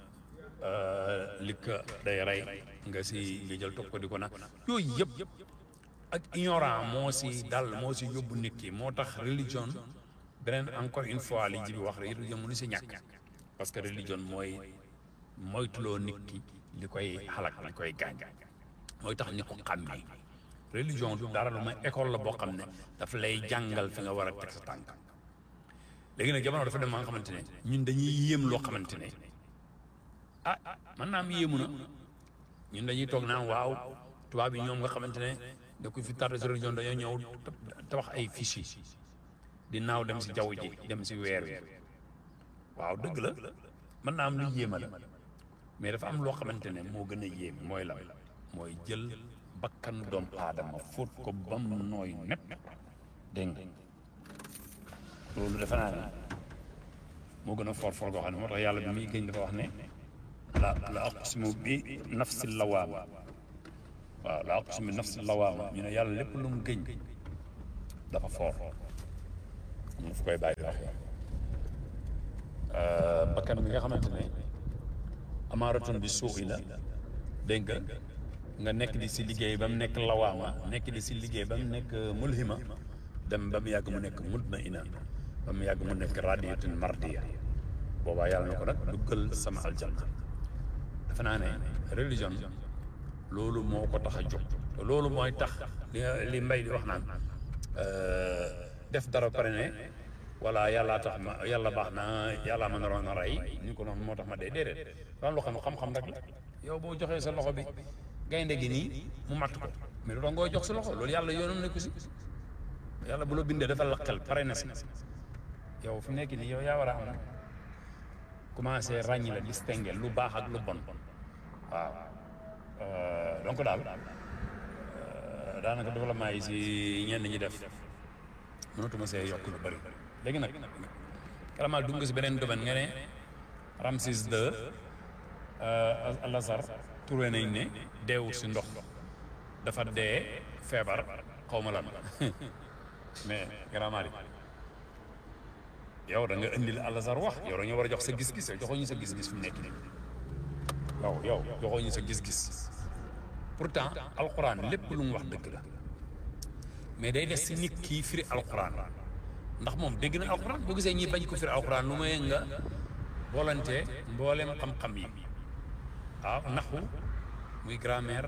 likka day rey nga si nga jël topp ko di ko nag yooyu yëpp ak ignorant moo si dal moo si yóbbu nit ki moo tax religion beneen encore une fois li ji bi wax religion mënu si ñàkk parce que religion mooy moytuloo nit ki li koy xalak li koy gaañ mooy tax nit ko xàmmee religion du dara lu may école la boo xam ne dafa lay jàngal fi nga war a teg sa tànk léegi nag jamono dafa dem ba nga xamante ne ñun dañuy yéem loo xamante ne ah man naam yéemu na ñun dañuy toog naan waaw tubaab yi ñoom nga xamante ne da ko fi tardé si religion dañoo ñëw tabax ay fiches di naaw dem si jaww ji dem si weer wi waaw dëgg la mën naa am lu yéema la mais dafa am loo xamante ne moo gën a yéem mooy la mooy jël bakkanu doomu aadama fóot ko ba mu nooy nepp dégg nga loolu defe naa ne moo gën a for for goo xam ne moo tax yàlla bi muy gëñ dafa wax ne la la aqsimu bi nafsi lawaama waaw la aqsimu bi nafsi lawaama ñu ne yàlla lépp lu mu gëñ dafa foor ñu fu koy bàyyi di waxee bakkan bi nga xamante ne amaaratun bi suuxi la dégg nga nga nekk di si liggéey ba mu nekk lawaama nekk di si liggéey ba mu nekk mulhima dem ba mu yàgg mu nekk mutmaina ba mu yàgg mu nekk radiyatun mardiya boobaa yàlla na ko nag duggal sama aljanna dafa naa ne religion loolu moo ko tax a jóg te loolu mooy tax li li mbay di wax naan def dara pare ne wala yàllaa tax ma yàlla baax na yàllaa ma naroon a rey ñu ko noonu moo tax ma dee déedéet loolu loo xam ne xam-xam rek la yow boo joxee sa loxo bi gaynde gi nii mu matt ko mais lu tax ngoo jox sa loxo loolu yàlla yoonam nekku si yàlla bu la bindee dafa la xel pare na si yow fi nekk nii yow yaa war a am commencé ràññi la distinguer lu baax ak lu bon waaw donc daal daanaka développement yi si ñenn ñi def mënatuma see yokk lu bëri léegi nag karamal dugg nga si beneen domaine nga ne Ramsis II Al-Azhar trouvé nañ ne deewul si ndox dafa dee feebar xaw ma lan mais karamal yow da nga indil Al-Azhar wax yow da nga war a jox sa gis-gis yow joxoo ñu sa gis-gis fi mu nekk nii yow yow joxoo ñu sa gis-gis pourtant alxuraan lépp lu mu wax dëgg la mais day des si nit kii firi alxuraan ndax moom dégg na alxuraan boo gisee ñi bañ ko firi alxuraan lu may nga volonté mboolem xam-xam yi waaw naxu muy grammaire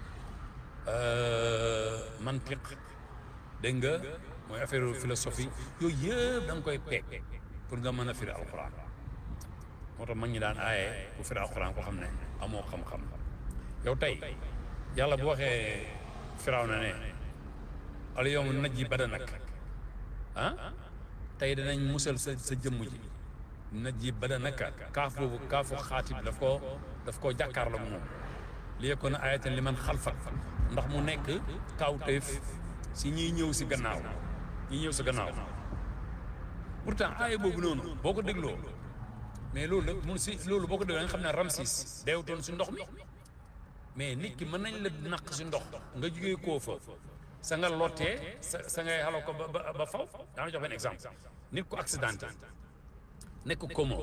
mantiq dégg nga mooy affaire philosophie yooyu yëpp da nga koy peeg pour nga mën a firi alxuraan moo tax mag ñi daan aaye ku firi alxuraan ko xam ne amoo xam-xam yow tey yàlla bu waxee firaw na ne al yawma najji badanak ah tey danañ musal sa sa jëmm ji najji badanaka kaaf boobu kaafu xaatib daf koo daf koo jàkkaarloo moom li yekkoon na ayatan li man xalfak ndax mu nekk kawteef si ñiy ñëw si gannaaw ñi ñëw si gannaaw pourtant aaya boobu noonu boo ko dégloo mais loolu nag mun si loolu boo ko dégloo nga xam ne Ramsis deewutoon si ndox mi mais nit ki mën nañ la naq si ndox nga jugee koo fa sa nga lottee sa sa ngay xaloo ko ba ba ba faw daana jox benn exemple nit ku accidenté nekk komo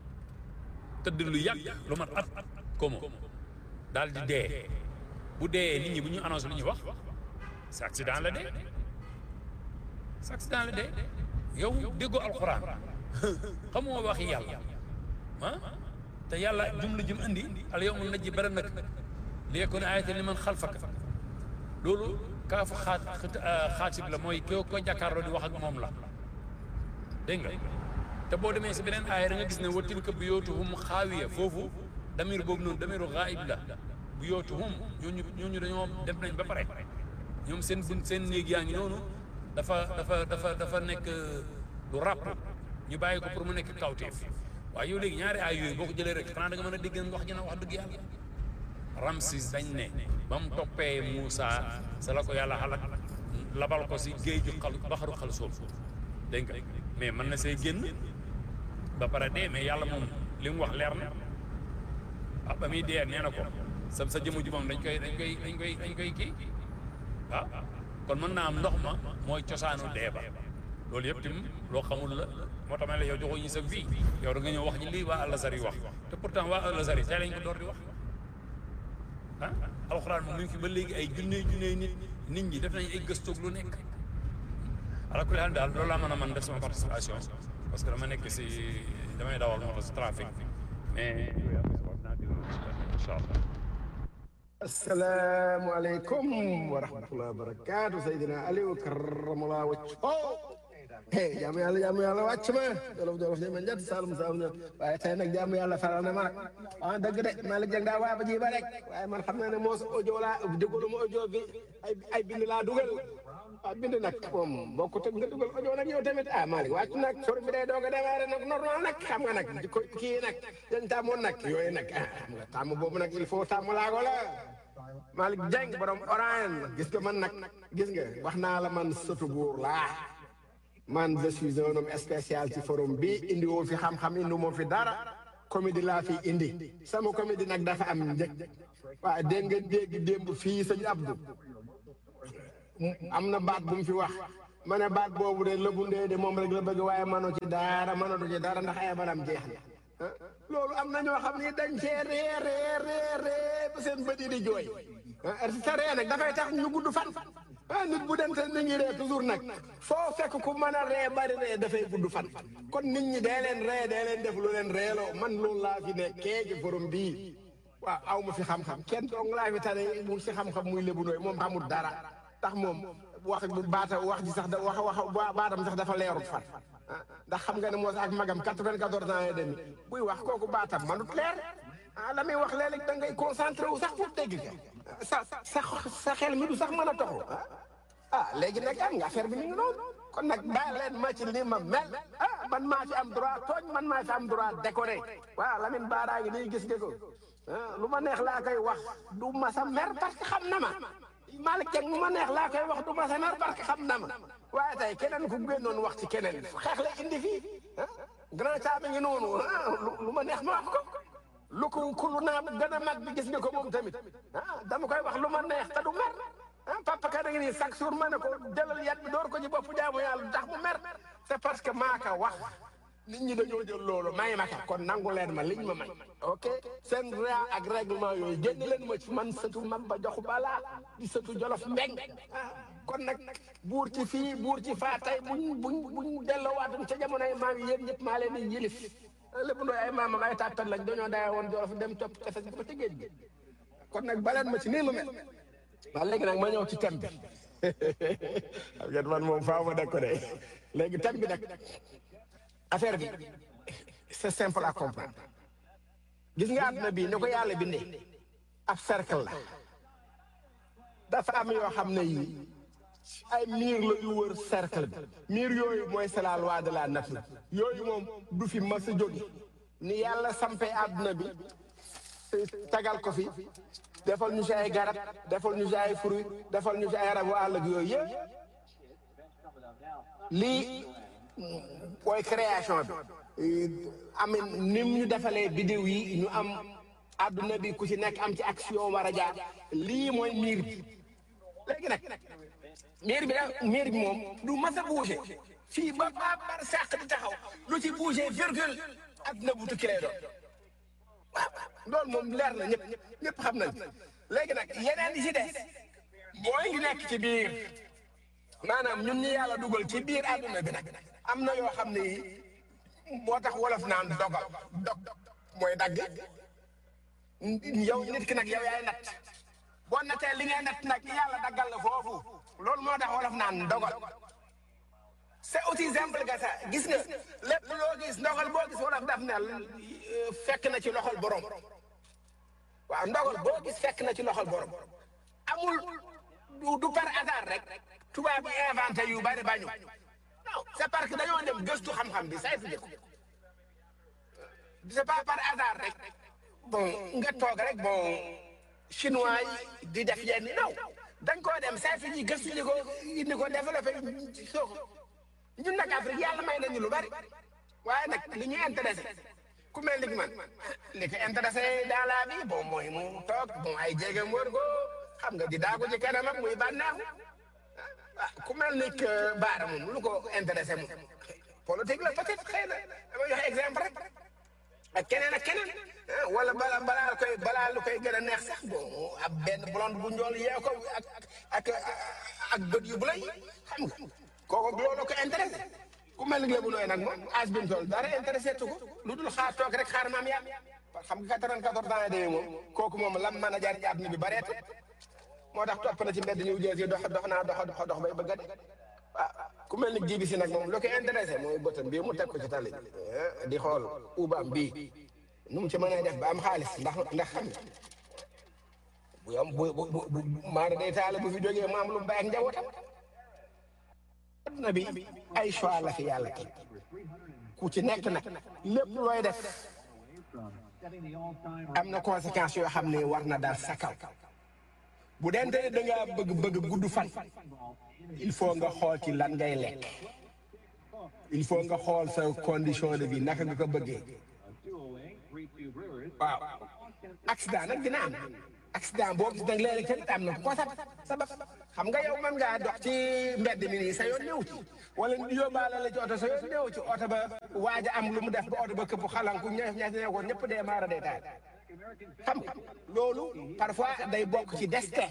tëdd lu yàgg lu mat at komo daal di dee bu dee nit ñi bu ñu annoncé lu ñuy wax c'est accident la dee c'est accident la dee yow déggoo alxuraan xamoo waxi yàlla ah te yàlla jumla jum indi al yawma najji badanaka li yakuna ayatan liman xalfaka loolu kaafu xaat xaatib la mooy ko ko jàkkaarloo di wax ak moom la dégg nga te boo demee si beneen aaya da nga gis ne wa tilka buyootuhum xaawiya foofu damir boobu noonu damiru gaayib la buyootuhum ñooñu ñooñu dañoo def nañ ba pare ñoom seen bun seen néeg yaa ngi noonu dafa dafa dafa dafa nekk lu ràpp ñu bàyyi ko pour mu nekk kawteef waaye yow léegi ñaari aay yooyu boo ko jëlee rek xanaa da nga mën a dégg wax ji na wax dëgg yàlla Ramsis dañ ne ba mu toppee Moussa sa la ko yàlla xalak labal ko si géeju xal baxaru xal soob dégg nga mais mën na see génn ba pare dee mais yàlla moom li mu wax leer na ah ba muy dee nee na ko sa sa jëmu ji moom dañ koy dañ koy dañ koy dañ koy kii ah kon mën naa am ndox ma mooy cosaanu dee ba loolu yëpp tim loo xamul la moo tax ma la yow joxoo ñu sa vie yow da nga ñëw wax ñi lii waa Al-Azhar yi wax te pourtant waa Al-Azhar yi tey lañ ko door di wax ah alxuraan moom mi ngi fi ba léegi ay junne junne nit nit ñi def nañ ay gëstoog lu nekk ala kulli haal daal loolu laa mën a mën def sama participation parce que dama nekk si damay dawal moo tax si trafic mais incha allah asalaamualeykum wa rahmatulah wa barakaatu Seydina Aliou karamallah wacc oh hey jaamu yàlla jaamu yàlla wàcc ma jolof jolof ne ma njat salum salum ne waaye tey nag jaamu yàlla faral na ma nag ah dëgg de Malick Dieng daa waa ba ji ba rek waaye man xam naa ne moos audio laa déglu ma audio bi ay ay bind laa dugal ah bind nag moom bokkut ak nga dugal audio nag yow tamit ah Malick wàcc nag sor bi day doog a démarré nag normal nag xam nga nag di ko kii nag dañ tàmmoon nag yooyu nag ah xam nga tàmm boobu nag il faut tàmm laa ko la Malick Dieng borom orange gis nga man nag gis nga wax naa la man sëtu buur laa man je suis un homme spécial ci forum bi indi woo fi xam-xam indi moo fi dara comédie laa fi indi sama comédie nag dafa am njëg waaye dégg nga dégg démb fii sëñ Abdou am na baat bu mu fi wax ma ne baat boobu de lëbu ndee de moom rek la bëgg waaye mënu ci dara mënatu ci dara ndax ay manam jeex na ah loolu am na ñoo xam ni dañ cee ree ree ree ree ba seen bët yi di jooy ah sa ree nag dafay tax ñu gudd fan ah nit bu dem te nit ñi ree toujours nag foo fekk ku mën a ree bari ree dafay gudd fan kon nit ñi dee leen ree dee leen def lu leen reeloo man loolu laa fi ne kee ci forum bii waaw aw ma fi xam-xam kenn dong laa fi tane mu si xam-xam muy lébu nooy moom xamul dara tax moom wax bu baata wax ji sax da wax wax baatam sax dafa leerut fan ah ndax xam nga ne moo sax ak magam quatre-vingt-quatorze ans et demi buy wax kooku baatam manut leer ah la muy wax léeg-léeg da ngay concentré wu sax pour dégg ka sa sa sa xel mi du sax mën a toxu ah léegi nag am nga affaire bi ñu ngi noonu kon nag bàyyi leen ma ci li ma mel ah man maa ci am droit tooñ man maa ci am droit décoré waaw Lamine Bara ngi nii gis nga ko ah lu ma neex laa koy wax du ma sa mer parce que xam na ma Malick Dieng lu ma neex laa koy wax du ma sa mer parce que xam na ma waaye tey keneen ku génnoon wax ci keneen xeex la indi fii ah grand caa mi ngi noonu ah lu ma neex ma wax ko lu ko ku lu naa gën a mag bi gis nga ko moom tamit ah dama koy wax lu ma neex te du mer ah papa ka da nga nii chaque jour ma ne ko jëlal yat bi door ko ci bopp jaamu yàlla du tax mu mer c'est parce que maa ka wax nit ñi dañoo jël loolu may ma ka kon nangu leen ma liñ ma may ok seen raa ak règlement yooyu génn leen ma ci man sëtu mam ba joxu balaa di sëtu jolof mbeng ah kon nag buur ci fii buur ci faa tey buñ buñ buñ delloowaatoon ca jamonoy maam yi yéen ñëpp maa leen di yilif lépp ndooy ay maamam ay tàttat lañ dañoo daya woon jolof dem topp tefes bi ba ci géej gi kon nag baleen ma ci nii ma mel waaw léegi nag ma ñëw ci thème bi xam ngeen man moom faaw ma def ko de léegi thème bi nag affaire bi c'est simple à comprendre gis nga àdduna bii ni ko yàlla bindee ab cercle la dafa am yoo xam ne yii ay miir la yu wër cercle bi miir yooyu mooy c'est la loi de la nature yooyu moom du fi mas a jóge ni yàlla sampee àdduna bi tagal ko fi defal ñu si ay garab defal ñu si ay fruit defal ñu si ay rabu àll ak yooyu yëpp lii mooy création bi amin ni ñu defalee biddiw yi ñu am àdduna bi ku ci nekk am ci action war a jaar lii mooy miir bi léegi nag miir bi nag miir bi moom du mas a bouger fii ba ba bar sàq di taxaw lu ci bouger virgule àdduna bu tukki lay doon waaw loolu moom leer na ñëpp ñëpp xam nañ léegi nag yeneen yi ci des mooy ngi nekk ci biir maanaam ñun ñi yàlla dugal ci biir àdduna bi nag am na yoo xam ne yi moo tax wolof naan dogal dog mooy dagg yow nit ki nag yow yaay natt boo nattee li ngay natt nag yàlla daggal la foofu loolu moo tax wolof naan dogal c'est aussi simple que ça gis nga lépp loo gis ndogal boo gis wolof daf ne fekk na ci loxol borom waaw ndogal boo gis fekk na ci loxol borom amul du du par hasard rek tubaab bi inventé yu bari bañu non c'est parce que dañoo dem gëstu xam-xam bi saytu jëkk c'est pas par hasard rek bon nga toog rek bon chinois yi di def yenn naw dañ koo dem saytu ji gëstu ji ko indi ko développé soo ko ñun nag Afrique yàlla may nañu lu bari waaye nag li ñu intéressé ku mel ni man li ko intéressé dans la vie bon mooy mu toog bon ay jéegam wër ko xam nga di daagu ci kanam ak muy bànneexu ah ku mel ni que Baara moom lu ko intéressé moom politique la peut-être xëy na dama joxe exemple rek ak keneen ak keneen wala bala balaa koy balaa lu koy gën a neex sax bon ab benn blonde bu njool yee ko ak ak ak bët yu bu lay xam nga kooku loolu ko intéressé ku mel ni lébu nooy nag moom âge bi mu toll dara intéressé tu ko lu dul xaar toog rek xaar maam yàlla xam nga 94 ans et demi moom kooku moom lam mën a jaar ci àdduna bi bareetu moo tax topp na ci mbedd ñu jël si dox dox naa dox dox dox bay bëgg a dee ah ku mel ni jibi si nag moom lu ko intéressé mooy bëtam bii mu teg ko ci tali di xool ubaam bii nu mu ci mën a def ba am xaalis ndax ndax xam nga bu yom bu bu bu maara day taale bu fi jógee mu am lu mu bay ak njabootam adduna bi ay choix la fi yàlla teg ku ci nekk nag lépp looy def am na conséquences yoo xam ne war na daal sa kaw bu dente da ngaa bëgg bëgg gudd fan il faut nga xool ci lan ngay lekk il faut nga xool sa condition de vie naka nga ko bëggee waaw accident nag dina am accident boo gis nag léeg-léeg tamit am na ku ko sab sabab xam nga yow mën ngaa dox ci mbedd mi nii sa yoon néew ci wala yóbbaale la ci oto sa yoon néew ci oto ba waaj a am lu mu def ba oto ba këpp xalanku ña ña ne ko ñëpp dee maara day taal xam nga loolu parfois day bokk ci destin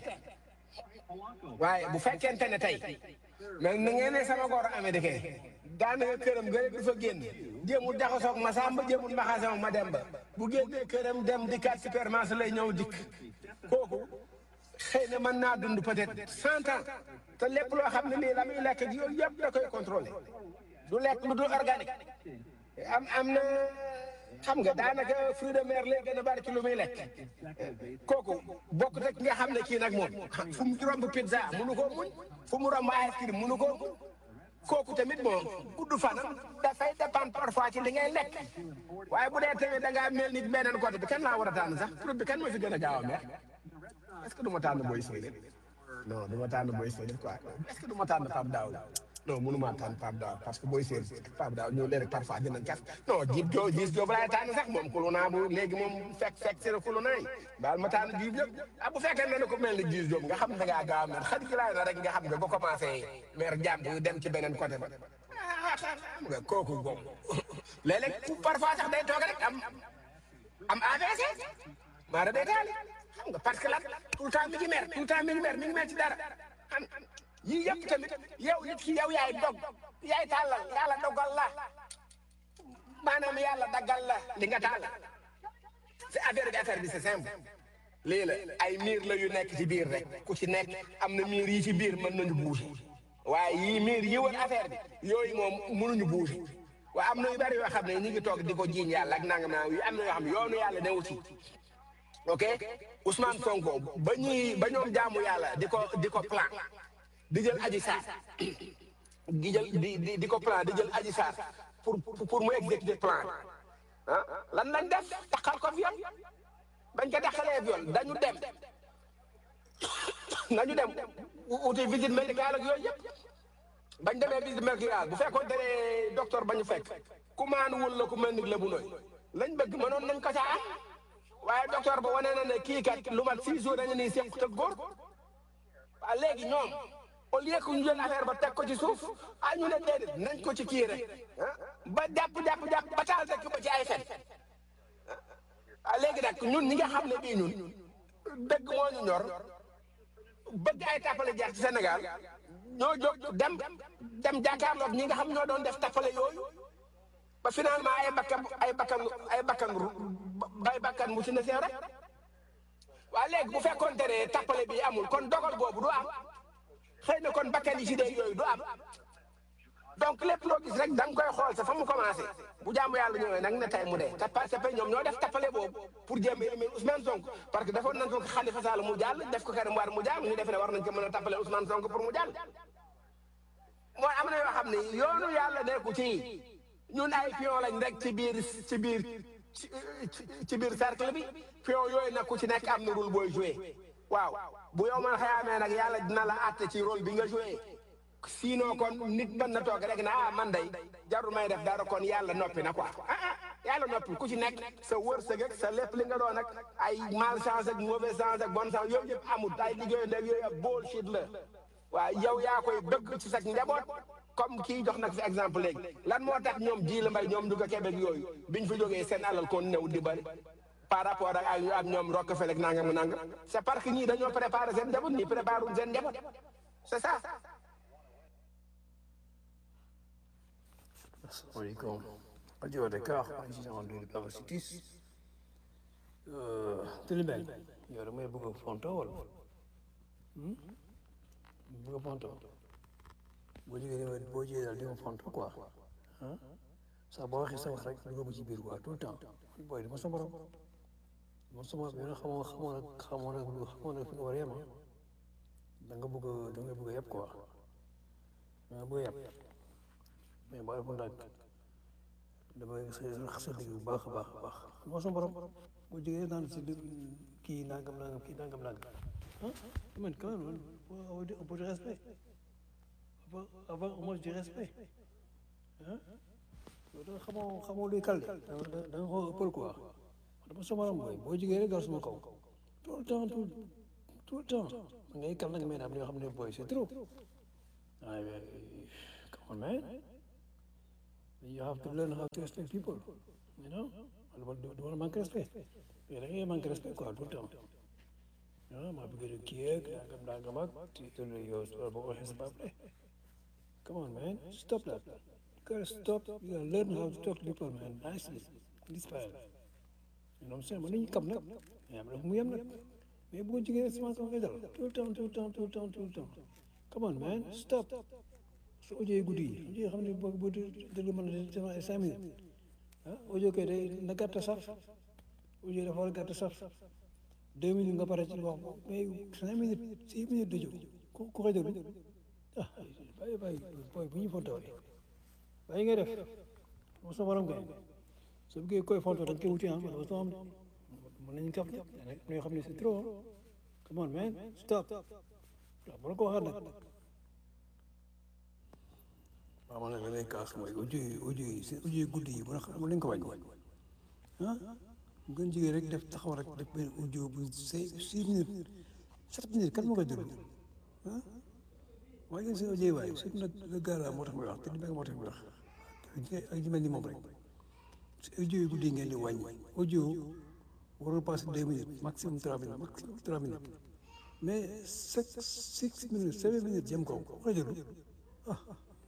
waaye bu fekkente ne tey mais na ngeen ne sama góor américain daanaka këram nga du fa génn jéemul jaxasoog ma sàmba jéemul maxasoog ma dem ba bu génnee këram dem di kat supermarché lay ñëw dikk kooku xëy na mën naa dund peut-être cent ans te lépp loo xam ne lii la muy lekk ak yooyu yëpp da koy contrôler du lekk lu dul organique am am na xam nga daanaka fruit de mer lay gën a bari ci lu muy lekk kooku bokk rek nga xam ne kii nag moom fu mu romb pizza munu koo muñ fu mu romb ice cream munu koo muñ kooku tamit moom gudd fanam dafay dépendre parfois ci li ngay lekk waaye bu dee tamit da ngaa mel ni beneen côté bi kan laa war a tànn sax fruit bi kan ma fi gën a gaaw a mer est-ce que du ma tànn booy séeréer non du ma tànn booy séeréer quoi est-ce que du ma tànn Pape Daaw non mënu maa tànn Pape Daaw parce que booy séeréer Pape Daaw ñëw léegi parfois dinañ kas non jiib joo gis joo laay tànn sax moom kulu naa bu léegi moom fekk fekk si na kulu naay baal ma tànn jiib yëpp ah bu fekkee ne ko mel ni jiib joo nga xam ne da ngaa gaaw a mer xarit laay na rek nga xam nga ba commencé mer jàmm yu dem ci beneen côté ba ah xam nga kooku boobu léeg-léeg parfois sax day toog rek am am AVC maara day taali xam nga parce que lan tout le temps mi ngi mer tout le temps mi ngi mer mi ngi mer ci dara xam yii yëpp tamit yow nit ki yow yaay dog yaay tàllal yàlla dogal la maanaam yàlla daggal la li nga tàllal c'est affaire bi affaire bi c'est simple lii la ay miir la yu nekk ci biir rek ku ci nekk am na miir yi ci biir mën nañu bouger waaye yii miir yi wër affaire bi yooyu moom mënuñu bouger waaye am na yu bari yoo xam ne ñu ngi toog di ko jiiñ yàlla ak nangam naa yi am na yoo xam ne yoonu yàlla newu ci ok Ousmane Sonko ba ñuy ba ñoom jaamu yàlla di ko di ko plan di jël aji saar di jël di di di ko plan di jël aji saar pour pour mu exécuter plan ah lan lañ def taxal ko viol bañ ko taxalee viol dañu dem nañu dem uti visite médicale ak yooyu yëpp bañ demee visite médicale bu fekkoon ne docteur ba ñu fekk ku maanuwul la ku mel ni la bu nooy lañ bëgg mënoon nañ ko caa am waaye docteur ba wane na ne kii kat lu mat six jours dañu nii seq te góor waaw léegi ñoom au lieu que ñu jël affaire ba teg ko ci suuf ah ñu ne déedéet nañ ko ci kii rek ba jàpp jàpp jàpp ba taal rek ba ci ay fen ah léegi nag ñun ñi nga xam ne bii ñun dëgg moo ñu ñor bëgg ay tappale jaar ci Sénégal ñoo jóg dem dem jàkkaarloog ñi nga xam ñoo doon def tappale yooyu ba finalement ay bakkan ay bakkan ay bakkan ay bakkan mu ci ne seew rek waaye léegi bu fekkoonte ne tappale bi amul kon dogal boobu du am xëy na kon bakkan yi ci dee yooyu du am donc lépp loo gis rek da nga koy xool sa fa mu commencé bu jaamu yàlla ñëwee nag ne tey mu dee te parce que ñoom ñoo def tappale boobu pour jéem a éliminer Ousmane Sonko parce que defoon nañ ko Khalifa Sall mu jàll def ko Karim Wade mu jàll ñu defe ne war nañ ko mën a tappale Ousmane Sonko pour mu jàll mooy am na yoo xam ne yoonu yàlla nekku ci ñun ay pion lañ rek ci biir ci biir ci biir cercle bi pion yooyu nag ku ci nekk am na rôle booy joué waaw bu yow man xayaamee nag yàlla dina la àtte ci rôle bi nga joué sinon kon nit mën na toog rek na ah man day jarul may def dara kon yàlla noppi na quoi ah ah yàlla noppi ku ci nekk sa wërsëg ak sa lépp li nga doon ak ay malchance ak mauvaise chance ak bonne chance yooyu yëpp amul ay liggéeyu ndeg yooyu ab bullshit la waaw yow yaa koy bëgg ci sa njaboot comme kii jox nag fi exemple léegi lan moo tax ñoom ji la mbay ñoom ñu ko Québec yooyu biñ fi jógee seen alal kon new di bari par rapport ak ay ak ñoom Rockefeller ak nangam nangam c'est parce que ñii dañoo préparé seen njaboot ñii préparé wuñ seen njaboot c'est ça. Assalamualaikum. Radio Dakar, président de l'université. Tëlibel, yow da may bëgg a fonto wala bëgg a fonto boo jógee dama boo jógee daal di ma fonto quoi ah saa boo waxee sa wax rek dugg ma ci biir quoi tout le temps booy dama sa borom man sama yow nag xamoo xamoo nag xamoo nag xamoo nag fi nga war a yem da nga bëgg a da nga bëgg a yeb quoi da nga bëgg a yeb mais boo defoon nag damay rax sa digg bu baax a baax a baax moo sa borom boo jógee naan si kii nangam nangam kii nangam nangam ah man quand même avoir un peu de respect avoir avoir au moins du respect ah da nga xamoo xamoo luy kal da nga da nga xaw ëppal quoi dama sama ram booy boo jógee rek dal suma kaw tout le temps tout tout le temps ngay kal nag mais am na yoo xam ne booy c'est trop waaye come on man you have to learn how to respect people you know wala du du war a manque respect mais da ngay manque respect quoi tout le temps ah maa bëgg a kii yeeg nangam nangam ak ci yow boo ko waxee sa baax come on man stop that you gotta stop you gotta learn how to talk to people man nicely this style you know what I'm saying mën nañu kam nag mais am na fu mu yem nag mais bu ko jógee semence ko ngay dal tout le temps tout le temps tout le temps tout le temps come on man stop su audio guddi yi audio yi xam ne boo boo déglu mën na def ay cinq minutes ah audio kay day na gàtt saf audio dafa war a gàtt saf deux minutes nga pare ci wax mais cinq minutes six minutes de jóg ku ku koy déglu ah bàyyi bàyyi booy bu ñu fontoo bàyyi ngay def mo sa borom kay soo bëggee koy fontoo da nga koy wuti ah dafa soo am mën nañu kaf nag ñoo xam ne c'est trop come on man stop waaw bu la ko waxaat nag waaw man nag la lay kaas mooy audio yi audio yi seen audio yi guddi yi bu xam nañ ko wàññi ah mu gën jigéen rek def taxaw rek def benn audio bu six six minutes sept minutes kan moo koy déglu ah waaye yéen seen audio yi waaye surtout nag le gars là moo tax muy wax te di moo tax muy wax ak ñu mel ni moom rek si audio yi guddi yi ngeen di wàññi audio warul passé deux minutes maximum trois minutes maximum trois minutes mais six six minutes seven minutes jëm kaw koy déglu ah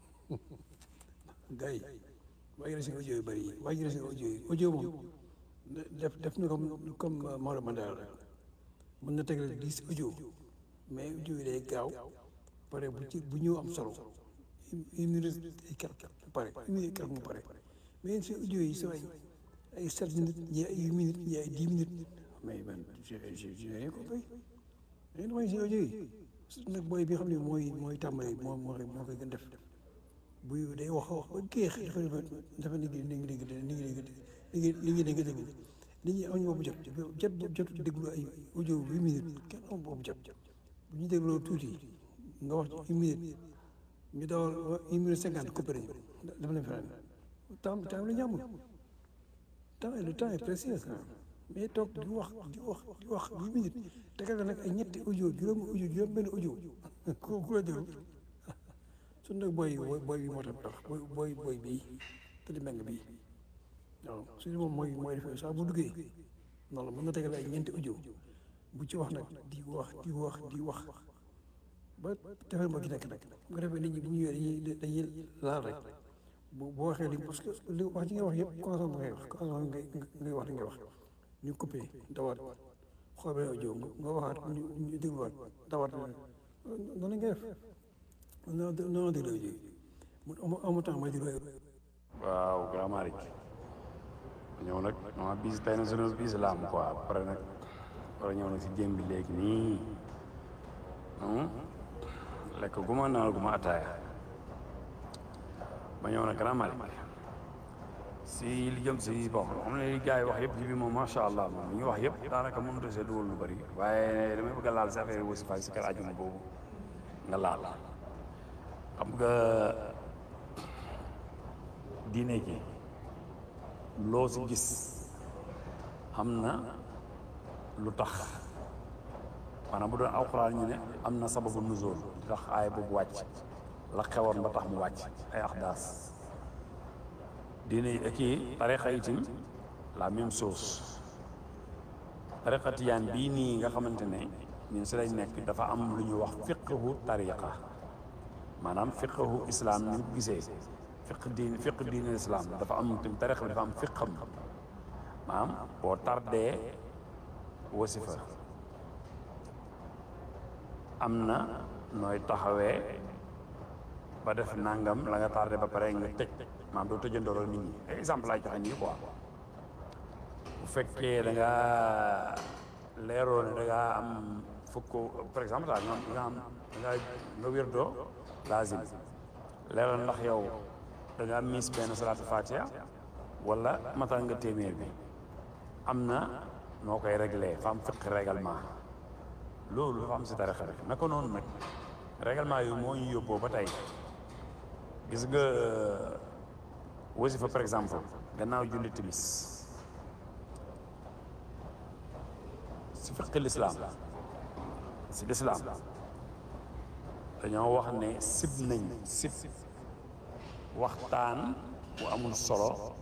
gars yi wàññi na seen audio yu bëri yi wàññi na seen audio yi audio moom def def na comme comme Maodo Mandela rek mën na tegal dix audio mais audio yi day gaaw pare bu ci bu ñëw am solo une minute et quelque mu pare une minute et quelque mu pare mais seen audio yi soo ay ay sept minutes ñii ay huit minutes ñii ay dix minutes mais man je je je n'ai rien compris da ngeen wàññi seen audio yi surtout nag booy bi xam ne mooy mooy tàmbali moo moo koy moo koy gën def buy day wax wax ba géex dafa dafa dafa ni ngi ni ngi dégg ni ngi dégg li ngi li ngi dégg dégg nit ñi amuñu boobu jot jot boobu jot déglu ay audio huit minutes kenn amul boobu jot bu ñu dégloo tuuti nga wax ci une minute ñu dawal une minute cinquante coupé nañu dafa leen feneen temps temps la ñu amul temps le temps est précieux mais toog di wax di wax di wax huit minutes tegal la nag ay ñetti audio juróomi audio juróom benn audio ku ku la déglu su nag booy booy bi moo tax tax booy booy booy bii te di meng bii waaw su moom mooy mooy defee saa bu duggee noonu la mën na tegal ay ñeenti audio bu ci wax nag di wax di wax di wax ba defal ma gi nekk nag bu ko defee nit ñi bu ñu ñëwee dañuy dañuy laal rek bu boo waxee li parce que li wax ji nga wax yëpp consomme ngay wax consomme ngay ngay wax li ngay wax ñu coupé dawaat xool beneen audio nga waxaat ñu ñu dégluwaat dawaat noonu ngay def non non déglu audio yi mu amu temps may déglu waaw Grand Malick ñëw nag ma bis tey na sunu bis la am quoi après nag war a ñëw nag si jéem bi léegi nii lekk gu ma naan gu ma ataaya ba ñëw nag Grand Malick si li jëm si bon xam ne li gars yi wax yëpp ji bi moom macha allah moom li ñu wax yëpp daanaka mënut a see dugal lu bëri waaye damay bëgg a laal si affaire wasi fa si kër ajuma boobu nga laal xam nga diine ji loo si gis am na lu tax maanaam bu doon alxuraan ñu ne am na sababu nuzul lu tax aay boobu wàcc la xewoon ba tax mu wàcc ay axdaas diine yi kii tarixa itam la même chose tarixa tiyaan bii nii nga xamante ne ñun si lañ nekk dafa am lu ñuy wax fiqhu tariqa maanaam fiqhu islam ni ko gisee fiq diin fiq diine islam dafa am tam tariqa bi dafa am fiqam maanaam boo tardee wasifa am na nooy taxawee ba def nangam la nga tardé ba pare nga tëj maanaam doo tëjandooloo nit ñi exemple laay joxe nii quoi bu fekkee da nga leeroo ne da nga am fukk par exemple daal nga nga am da nga nga wérdoo lazim leeral ndax yow da nga miis benn salaatu fatiha wala matal nga téeméer bi am na noo koy réglé fa am fiq règlement loolu dafa am si tarixa rek naka noonu nag règlement yooyu moo ñu yóbboo ba tey gis nga wasifa par exemple gannaaw julli timis si fiqi lislaam si lislaam dañoo wax ne sib nañ sib waxtaan bu amul solo